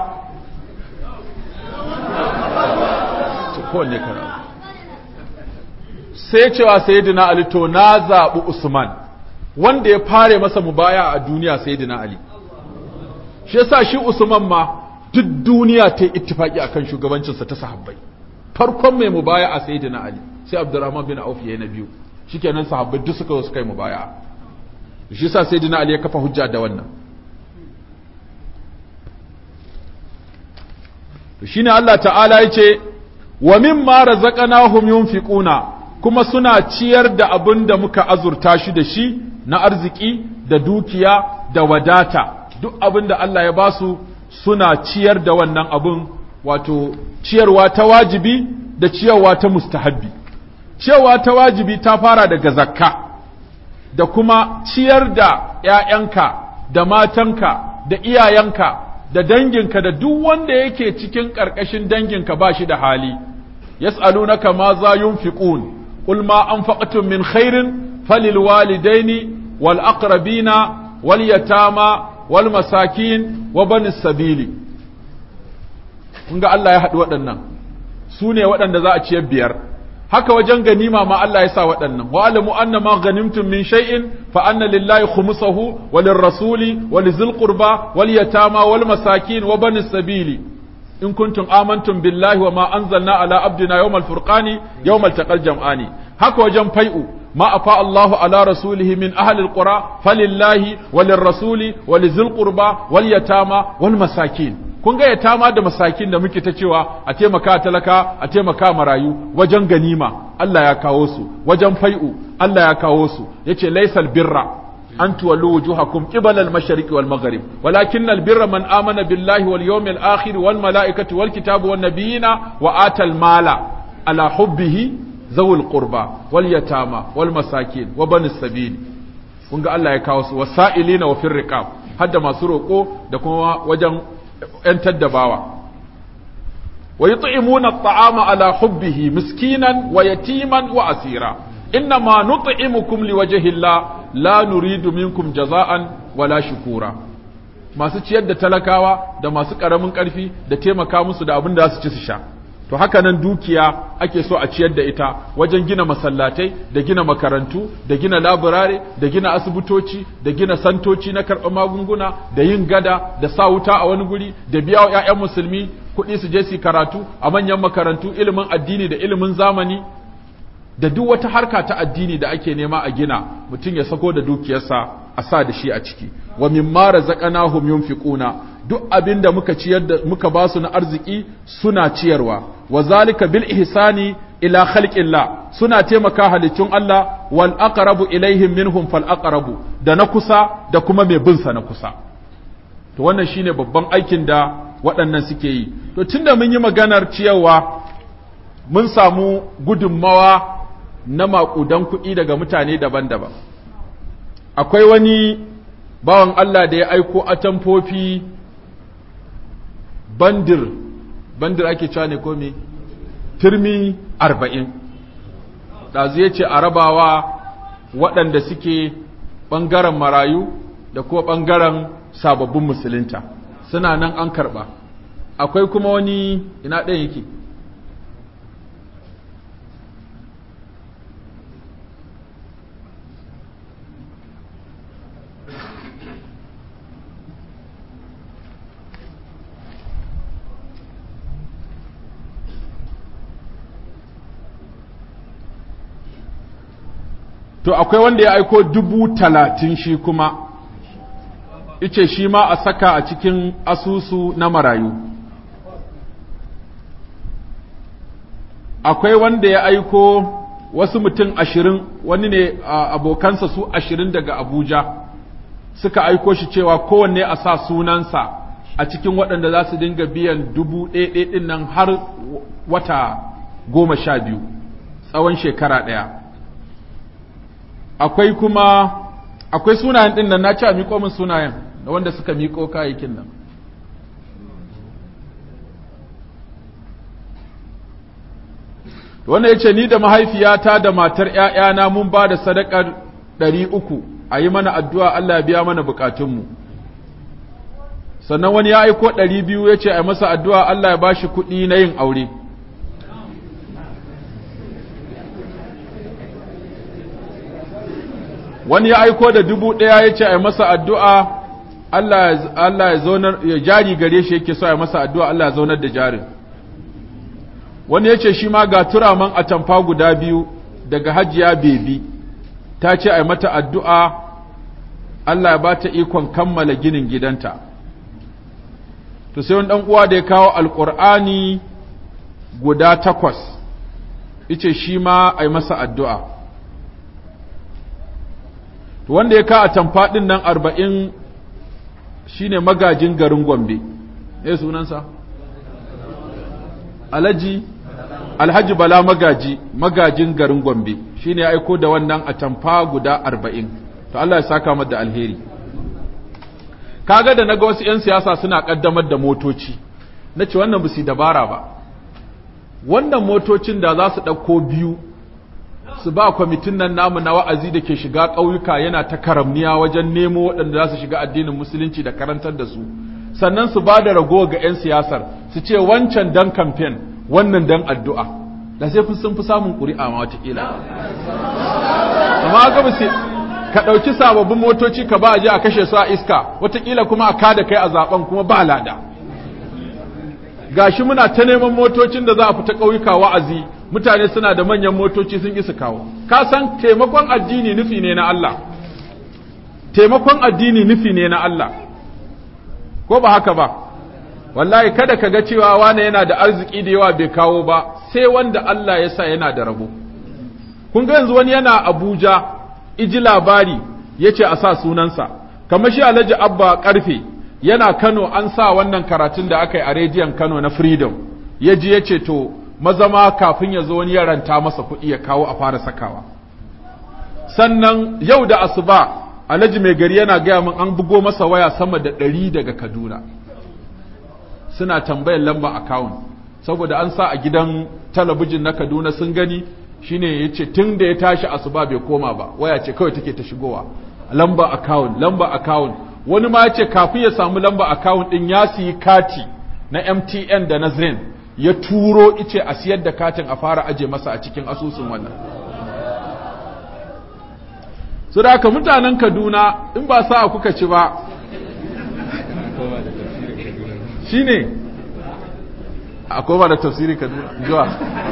kowanne kara sai cewa sayyidina ali to na zaɓi usman wanda ya fare masa mubaya a duniya sayyidina ali shi yasa shi usman ma duk duniya ta yi ittifaki akan shugabancinsa ta sahabbai farkon mai mubaya a sayyidina ali sai abdurrahman bin auf yayi na biyu shikenan sahabbai duk suka zo suka yi mubaya shi yasa sayyidina ali ya kafa hujja da wannan shine Allah ta'ala yace wa mimma razaqnahum yunfiquna kuma suna ciyar da abin da muka azurta shi da shi na arziki da dukiya da wadata duk abin da Allah ya basu suna ciyar da wannan abin wato ciyarwa ta wajibi da ciyarwa ta mustahabbi ciyarwa ta wajibi ta fara daga zakka da kuma ciyar da ‘ya'yanka da matanka da iyayenka da danginka da duk wanda yake cikin ƙarƙashin danginka ba shi da hali yas'alunaka ma za yunfiqun qul ma anfaqtum min khairin falil walidaini wal aqrabina wal yatama wal masakin wa banis sabili kun ga Allah ya haɗu waɗannan su ne waɗanda za a ciyar biyar haka wajen ganima ma Allah ya sa waɗannan wa alamu anna ma ganimtum min shay'in fa anna lillahi khumsahu wa lirrasuli wa lizil qurba wal yatama wal masakin wa banis sabili in kuntum amantum billahi wa ma anzalna ala abdina yawmal furqani yawmal taqal jam'ani haka wajen fai'u ما أفاء الله على رسوله من أهل القرى فلله وللرسول ولذي القربى واليتامى والمساكين kun ga yatama da masakin da muke ta cewa a taimaka talaka a taimaka marayu wajen ganima Allah ya kawo su wajen fai'u Allah ya kawo su yace laysal birra an tuwallu wujuhakum qibala al-mashriq wal maghrib walakin al-birra man amana billahi wal yawmil akhir wal malaikati wal kitabi wan nabiyina wa atal mala ala hubbihi zawul qurba wal yatama wal masakin wa banis sabil kun ga Allah ya kawo su wasailina wa fir riqab hadda masu roko da kuma wajen yantar da bawa wa yut'imuna at'ama ala hubbihi miskinan wa yatiman wa asira innama nut'imukum liwajhi Allah la nuridu minkum jaza'an wala shukura masu ciyar da talakawa da masu karamin karfi da taimaka musu da abin da za su ci su sha to haka nan dukiya ake so a ciyar da ita wajen gina masallatai da gina makarantu da gina laburare da gina asibitoci da gina santoci na karɓar magunguna da yin gada da sa wuta a wani guri da biya wa 'ya'yan musulmi kuɗi su je su karatu a manyan makarantu ilimin addini da ilimin zamani da duk wata harka ta addini da ake nema a gina mutum ya sako da dukiyarsa a sa da shi a ciki wa mimma razaqnahum yunfiquna duk abin da muka ciyar da muka ba su na arziki suna ciyarwa wa zalika bil ihsani ila khalqillah suna taimaka halittun Allah wal aqrabu ilaihim minhum fal aqrabu da na kusa da kuma mai bin sa na kusa to wannan shine babban aikin da waɗannan suke yi to tunda mun yi maganar ciyarwa mun samu gudunmawa na maƙudan kuɗi daga mutane daban-daban akwai wani bawan Allah da ya aiko atamfofi bandir bandir ake cewa ne ko me turmi arba'in ɗazu ya ce a rabawa waɗanda suke ɓangaren marayu da kuma ɓangaren sababbin musulunta suna nan an karɓa akwai kuma wani ina ɗaya yake to akwai wanda ya aiko dubu talatin shi kuma ice shi ma a saka a cikin asusu na marayu akwai wanda ya aiko wasu mutum ashirin wani ne abokansa su ashirin daga abuja suka aiko shi cewa kowanne a sa sunansa a cikin waɗanda za su dinga biyan dubu ɗaya ɗin nan har wata goma sha biyu tsawon shekara ɗaya akwai kuma akwai sunayen ɗin nan na ce a miƙo min sunayen da wanda suka miƙo kayayyakin nan wanda ya ce ni da mahaifiyata da matar ‘ya'yana mun ba da sadakar ɗari uku a yi mana addu'a Allah ya biya mana bukatunmu sannan wani ya aiko ɗari biyu ya ce a masa addu'a Allah ya ba shi kuɗi na yin aure wani ya aiko da dubu ɗaya ya ce a masa addu'a Allah ya zaunar ya jari gare shi yake so a masa addu'a Allah ya zaunar da jarin wani ya ce shi ma ga turaman atamfa guda biyu daga hajiya bebi ta ce a mata addu'a Allah ya ba ta ikon kammala ginin gidanta to sai wani ɗan uwa da ya kawo alƙur'ani guda takwas ice shi ma a masa addu'a to wanda ya kawo atamfa ɗin nan arba'in shi ne magajin garin gombe ne sunansa alhaji alhaji bala magaji magajin garin gombe shi ne aiko da wannan atamfa guda arba'in to Allah ya saka mata alheri kaga da naga wasu 'yan siyasa suna kaddamar da motoci na ce wannan busi dabara ba wannan motocin da za su ɗauko biyu su ba kwamitin nan namu na wa'azi da ke shiga ƙauyuka yana ta karamniya wajen nemo waɗanda za su shiga addinin musulunci da karantar da su sannan su ba da rago ga 'yan siyasar su ce wancan dan kamfen wannan dan addu'a da sai sun fi samun ƙuri'a ma watakila amma ga musu ka ɗauki sababbin motoci ka ba a je a kashe su a iska watakila kuma a kada kai a zaben kuma ba lada gashi muna ta neman motocin da za a fita ƙauyuka wa'azi mutane suna da manyan motoci sun isa kawo ka san taimakon addini nufi ne na Allah taimakon addini nufi ne na Allah ko ba haka ba wallahi kada ka ga cewa wane yana da arziki da yawa bai kawo ba sai wanda Allah ya sa yana da rabo kun ga yanzu wani yana Abuja iji labari yace a sa sunansa kamar shi Alhaji Abba Karfe yana Kano an sa wannan karatun da aka yi a rediyon Kano na Freedom yaji yace to mazama kafin ya zo wani ya ranta masa kuɗi ya kawo a fara sakawa sannan yau da asuba alhaji mai gari yana gaya min an bugo masa waya sama da ɗari daga kaduna suna tambayar lamba account saboda an sa a gidan talabijin na kaduna sun gani shine ya ce tun da ya tashi asuba bai koma ba waya ce kawai take ta shigowa lamba account lamba account wani ma ya ce kafin ya samu lamba account ɗin ya siyi kati na mtn da na zen ya turo ice a siyar da katin a fara aje masa a cikin asusun wannan su da haka mutanen kaduna in ba sa kuka ci ba shi ne a koma da tafsiri kaduna zuwa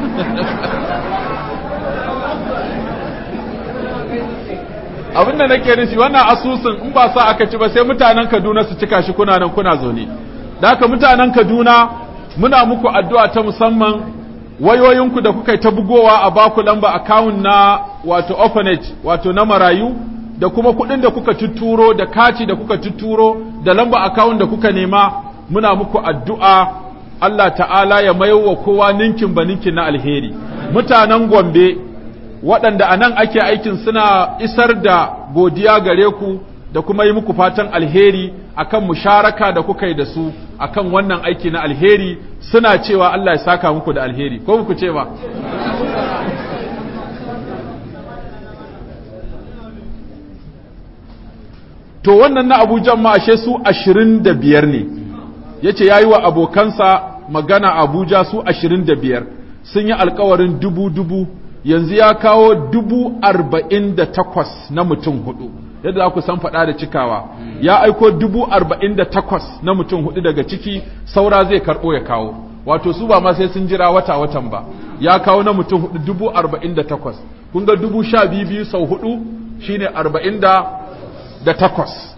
abinda nake nufi wannan asusun in ba sa aka ci ba sai mutanen kaduna su cika shi kuna nan kuna zaune da haka mutanen kaduna muna muku addu'a ta musamman wayoyinku da kuka yi ta bugowa a baku lamba akawun na wato orphanage wato na marayu da kuma kuɗin da kuka tuturo da kati da kuka tuturo da lamba akawun da kuka nema muna muku addu'a Allah ta'ala ya mayo wa kowa ninkin ba ninkin na alheri mutanen gombe waɗanda a nan ake aikin suna isar da godiya gare ku da kuma yi muku fatan alheri akan musharaka da kuka yi da su akan wannan aiki na alheri suna cewa Allah ya saka muku da alheri ko muku ce ba to wannan na abujan ma ashe su ashirin da biyar ne ya ce ya yi wa abokansa magana abuja su ashirin da biyar sun yi alkawarin dubu-dubu yanzu ya kawo dubu arba'in da takwas na mutum hudu yadda za ku san faɗa da cikawa ya aiko dubu arba'in da takwas na mutum hudu daga ciki saura zai karɓo ya kawo wato su ba ma sai sun jira wata-watan ba ya kawo na mutum hudu dubu arba'in da takwas kun ga dubu sha biyu biyu sau hudu shine arba'in da da takwas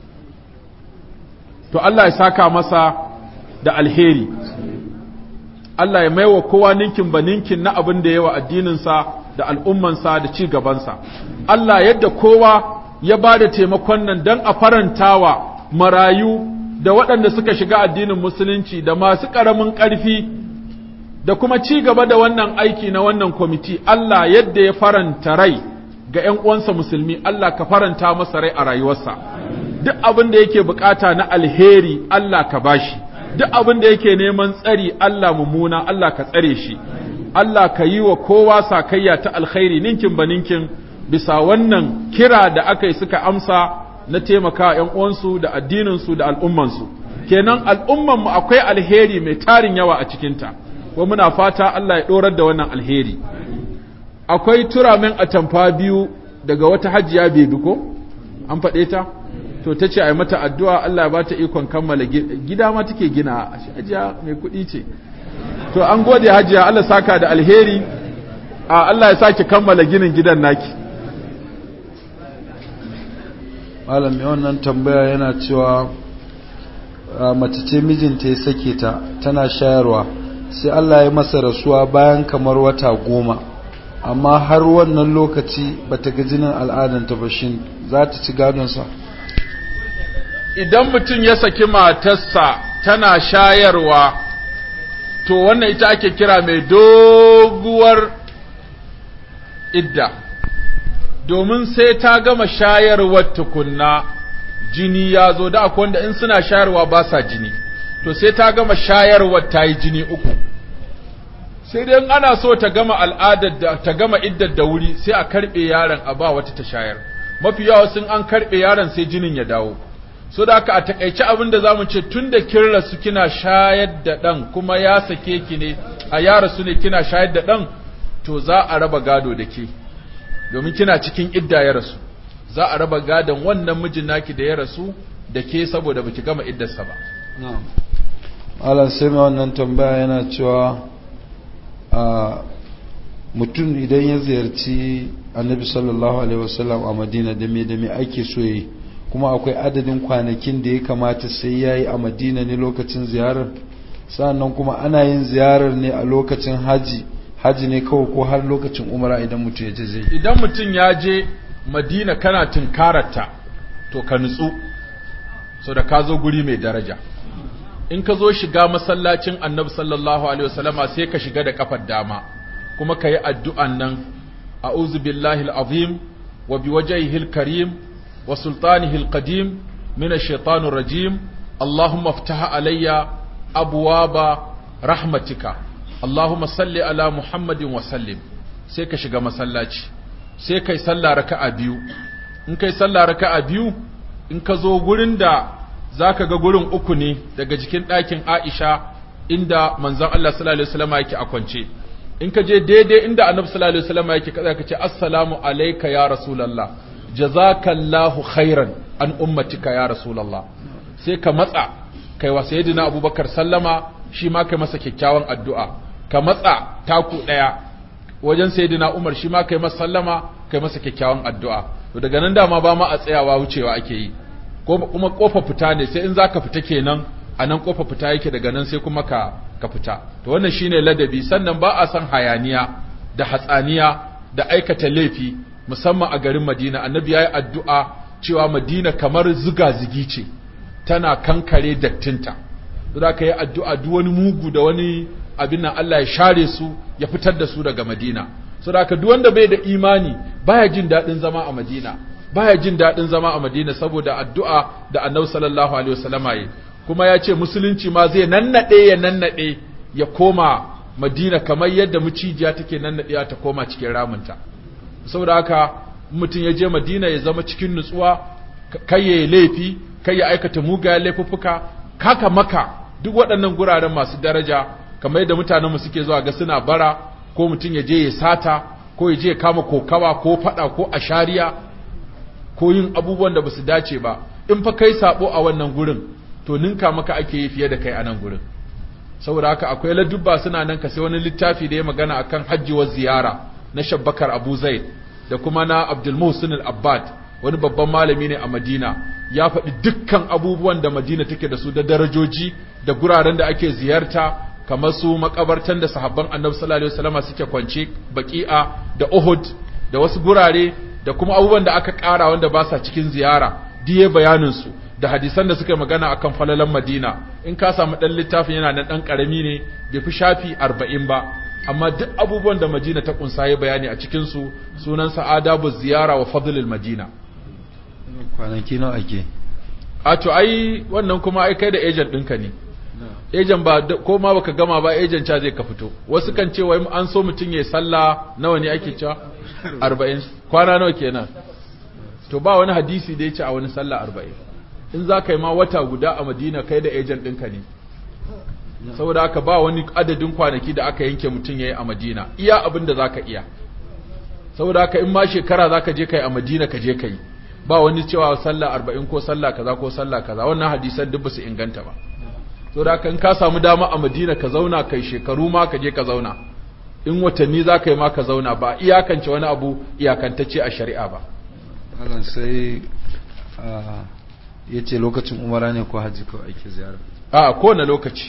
to Allah ya saka masa da alheri Allah ya maiwa kowa ninkin ba ninkin na abin da yawa addininsa da al'ummansa da ci gabansa Allah yadda kowa ya ba da taimakon nan don a farantawa marayu da waɗanda suka shiga addinin musulunci da masu ƙaramin ƙarfi da kuma ci gaba da wannan aiki na wannan kwamiti Allah yadda ya faranta rai ga ‘yan uwansa musulmi Allah ka faranta masa rai a rayuwarsa duk abin da yake bukata na alheri Allah ka bashi duk abin da yake neman tsari Allah mummuna Allah ka tsare shi Allah ka yi wa kowa sakayya ta alkhairi ninkin ba ninkin bisa wannan kira da aka yi suka amsa na taimaka ‘yan uwansu da addininsu da al'ummansu kenan al'ummanmu akwai alheri mai tarin yawa a cikinta wa muna fata Allah ya ɗorar da wannan alheri akwai turamin atamfa biyu daga wata hajiya bebi ko an faɗe ta to ta ce a yi mata addu'a Allah ba ta ikon kammala gida ma take gina a hajiya mai kuɗi ce to an gode hajiya Allah saka da alheri a Allah ya sake kammala ginin gidan naki malami wannan tambaya yana cewa mace ce mijinta ya sake ta tana shayarwa sai Allah ya masa rasuwa bayan kamar wata goma amma har wannan lokaci bata ga jinin al'adanta ba shin za ta ci gadonsa idan mutum ya saki matarsa tana shayarwa to wannan ita ake kira mai doguwar idda domin sai ta gama shayarwar tukunna jini ya zo da akwai wanda in suna shayarwa ba sa jini to sai ta gama shayarwar ta yi jini uku sai dai ana so ta gama al'adar da ta gama iddar da wuri sai a karbe yaron a ba wata ta shayar mafi yawa sun an karbe yaron sai jinin ya dawo so da haka a takaice abin da zamu ce tunda kin rasu kina shayar da dan kuma ya sake ki ne a ya rasu ne kina shayar da dan to za a raba gado da ke domin kina cikin idda ya rasu za a raba gadon wannan mijin naki da ya rasu da ke saboda baki gama iddarsa ba na'am Allah sai mai wannan tambaya yana cewa a mutum idan ya ziyarci annabi sallallahu alaihi wasallam a madina da me da me ake so yi kuma akwai adadin kwanakin da ya kamata sai ya yi a madina ne lokacin ziyarar sannan kuma ana yin ziyarar ne a lokacin haji haji ne kawai ko har lokacin umara idan mutum ya je zai idan mutum ya je madina kana tunkararta to ka nutsu so da ka zo guri mai daraja in ka zo shiga masallacin annabi sallallahu alaihi wasallama sai ka shiga da kafar dama kuma ka yi addu'an nan a'udhu billahi al'azim wa biwajhihi al-karim wa sultanihi al-qadim min ash-shaytanir rajim allahumma iftah alayya abwaba rahmatika allahumma salli ala muhammadin wa sallim sai ka shiga masallaci sai kai sallah raka'a biyu in kai sallah raka'a biyu in ka zo gurin da za ka ga gurin uku ne daga jikin ɗakin Aisha inda manzon Allah sallallahu alaihi wasallam yake a kwance in ka je daidai inda Annabi sallallahu alaihi wasallam yake kaza ka ce assalamu alayka ya rasulullah jazakallahu khairan an ummatika ya rasulullah sai ka matsa kai wa sayyidina Abubakar sallama shi ma kai masa kyakkyawan addu'a ka matsa taku daya wajen sayyidina Umar shi ma kai masa sallama kai masa kyakkyawan addu'a to daga nan dama ba ma a tsayawa wucewa ake yi kuma kofa fita ne sai in zaka fita kenan a nan kofa fita yake daga nan sai kuma ka ka fita to wannan shine ladabi sannan ba a san hayaniya da hatsaniya da aikata laifi musamman a garin Madina annabi yayi addu'a cewa Madina kamar zuga zigi ce tana kankare dattinta to da ka yi addu'a duk wani mugu da wani abin nan Allah ya share su ya fitar da su daga Madina saboda haka duk wanda bai da imani baya jin daɗin zama a Madina baya jin daɗin zama a Madina saboda addu'a da Annabi sallallahu alaihi wasallama yi kuma ya ce musulunci ma zai nannade ya nannade ya koma Madina kamar yadda mucijiya take nannadewa ta koma cikin ramunta saboda haka mutum ya je Madina ya zama cikin nutsuwa kai ya laifi kai ya aikata mugayen laifuffuka kaka maka duk waɗannan guraren masu daraja kamar yadda mutanenmu suke zuwa ga suna bara ko mutum ya je ya sata ko ya je ya kama kokawa ko fada ko ashariya ko yin abubuwan da basu dace ba in fa kai sabo a wannan gurin to ninka maka ake yi fiye da kai a nan gurin saboda haka akwai ladubba suna nan ka sai wani littafi da ya magana akan hajji wa ziyara na shabbakar Abu Zaid da kuma na Abdul Muhsin al-Abbad wani babban malami ne a Madina ya faɗi dukkan abubuwan da Madina take da su da darajoji da guraren da ake ziyarta kamar su makabartan da sahabban Annabi sallallahu alaihi wasallam suke kwance Baqi'a da Uhud da wasu gurare da kuma abubuwan da aka ƙara wanda ba sa cikin ziyara diye bayanin su da hadisan da suka magana akan falalan Madina in ka samu dan littafin yana nan dan karami ne bai fi shafi 40 ba amma duk abubuwan da Madina ta kunsa ya bayani a cikin su sunan sa adabu ziyara wa fadlul Madina kwanaki nawa ake a to ai wannan kuma ai kai da agent ɗinka ne agent ba ko ma baka gama ba agent cha zai ka fito wasu kan ce wai an so mutum ya sallah nawa ne ake cewa 40 kwana nawa kenan to ba wani hadisi da ya ce a wani sallah 40 in za ka yi ma wata guda a madina kai da agent ɗinka ne saboda haka ba wani adadin kwanaki da aka yanke mutum ya yi a madina iya abin da za ka iya saboda haka in ma shekara za ka je ka yi a madina ka je ka yi ba wani cewa sallah arba'in ko sallah kaza ko sallah kaza wannan hadisan duk basu inganta ba to da kan ka samu dama a Madina ka zauna kai shekaru ma ka je ka zauna in watanni za ka yi ma ka zauna ba iyakance wani abu iyakantacce a shari'a ba Allah sai ya ce lokacin umara ne ko hajji kawai ake ziyara a kowane lokaci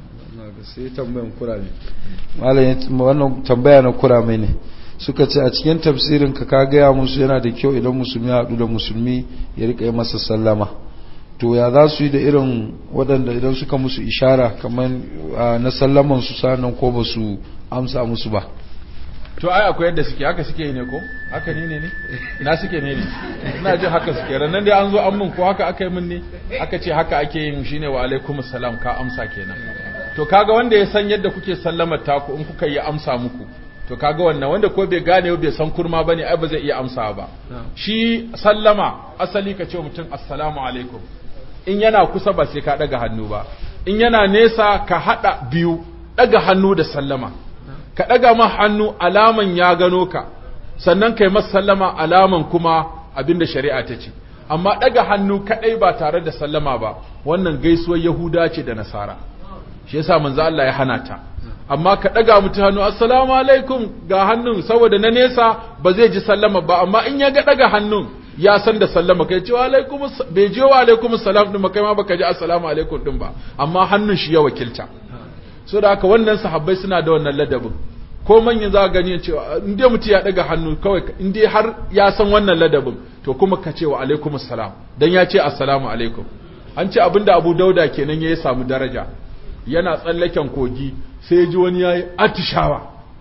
sai tambayan kurame malam wannan tambaya na kurame ne suka ce a cikin tafsirin ka ka gaya musu yana da kyau idan musulmi ya haɗu da musulmi ya rika yi masa sallama to ya za su yi da irin waɗanda idan suka musu ishara kamar na sallaman su sanan ko ba su amsa musu ba to ai akwai yadda suke haka suke yi ne ko haka ni ne ne na suke ne ne ina jin haka suke ranan dai an zo an mun ko haka aka yi mun ne aka ce haka ake yin shine wa alaikumus salam ka amsa kenan to kaga wanda ya san yadda kuke sallamar taku in kuka yi amsa muku to kaga wannan wanda ko bai gane bai san kurma bane ai ba zai iya amsa ba shi sallama asali ka ce mutum assalamu alaikum in yana kusa ba sai ka daga hannu ba in yana nesa ka hada biyu daga hannu da sallama ka daga ma hannu alaman ya gano ka sannan kai masa sallama alaman kuma abinda shari'a ta ce amma daga hannu kadai ba tare da sallama ba wannan gaisuwar yahuda ce da nasara shi yasa manzo Allah ya hana ta amma ka ɗaga mutu hannu assalamu alaikum ga hannun saboda na nesa ba zai ji sallama ba amma in ya ga ɗaga hannun ya san da sallama kai ce alaikum bai je wa alaikum salam din kai ma baka ji assalamu alaikum din ba amma hannun shi ya wakilta so da haka wannan sahabbai suna da wannan ladabin ko manyan za gani cewa in dai mutu ya ɗaga hannu kawai in dai har ya san wannan ladabin to kuma ka ce wa alaikum salam dan ya ce assalamu alaikum an ce abinda Abu Dauda kenan ya samu daraja yana tsallaken kogi sai ya ji wani ya yi atishawa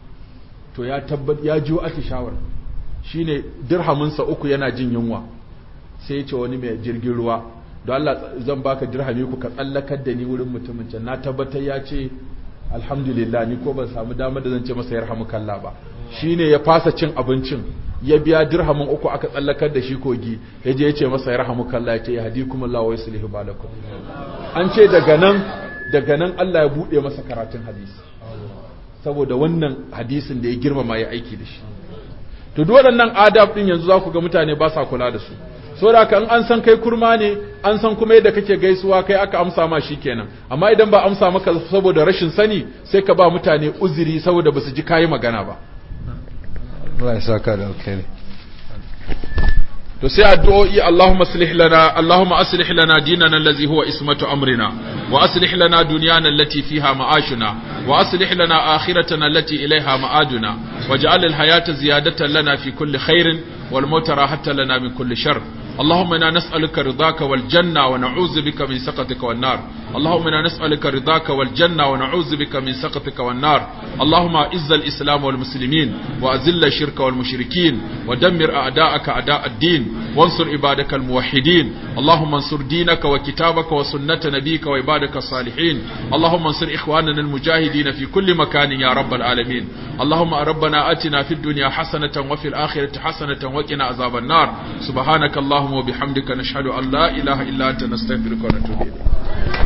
to ya tabbat ya jiwo atishawar shi ne dirhaminsa uku yana jin yunwa sai ya ce wani mai jirgin ruwa don Allah zan baka dirhami ku ka tsallakar da ni wurin mutumin can na tabbatar ya ce alhamdulillah ni ko ban samu damar da zan ce masa yarhamu kalla ba shi ne ya fasa cin abincin ya biya dirhamin uku aka tsallakar da shi kogi ya je ya ce masa yarhamu kalla ya ce ya hadi kuma Allah wa yuslihu balakum an ce daga nan daga nan Allah ya buɗe masa karatun hadisi saboda wannan hadisin da ya girmama ya aiki da shi to duk waɗannan adab din yanzu za ku ga mutane ba sa kula da su saboda kan an san kai kurma ne an san kuma yadda kake gaisuwa kai aka amsa ma kenan amma idan ba amsa maka saboda rashin sani sai ka ba mutane uzuri saboda basu ji kayi magana ba Allah ya saka da alkhairi to sai addu'o'i Allahumma aslih lana Allahumma aslih lana dinana allazi huwa ismatu amrina wa aslih lana dunyana allati fiha ma'ashuna wa aslih lana akhiratana allati ilayha ma'aduna waj'al al-hayata ziyadatan lana fi kulli khairin wal mauta rahatan lana min kulli shar اللهم إنا نسألك رضاك والجنة ونعوذ بك من سخطك والنار اللهم إنا نسألك رضاك والجنة ونعوذ بك من سخطك والنار اللهم أعز الإسلام والمسلمين وأذل الشرك والمشركين ودمر أعداءك أعداء الدين وانصر عبادك الموحدين اللهم انصر دينك وكتابك وسنة نبيك وعبادك الصالحين اللهم انصر إخواننا المجاهدين في كل مكان يا رب العالمين اللهم ربنا آتنا في الدنيا حسنة وفي الآخرة حسنة وقنا عذاب النار سبحانك اللهم وبحمدك نشهد أن لا إله إلا أنت نستغفرك ونتوب إليك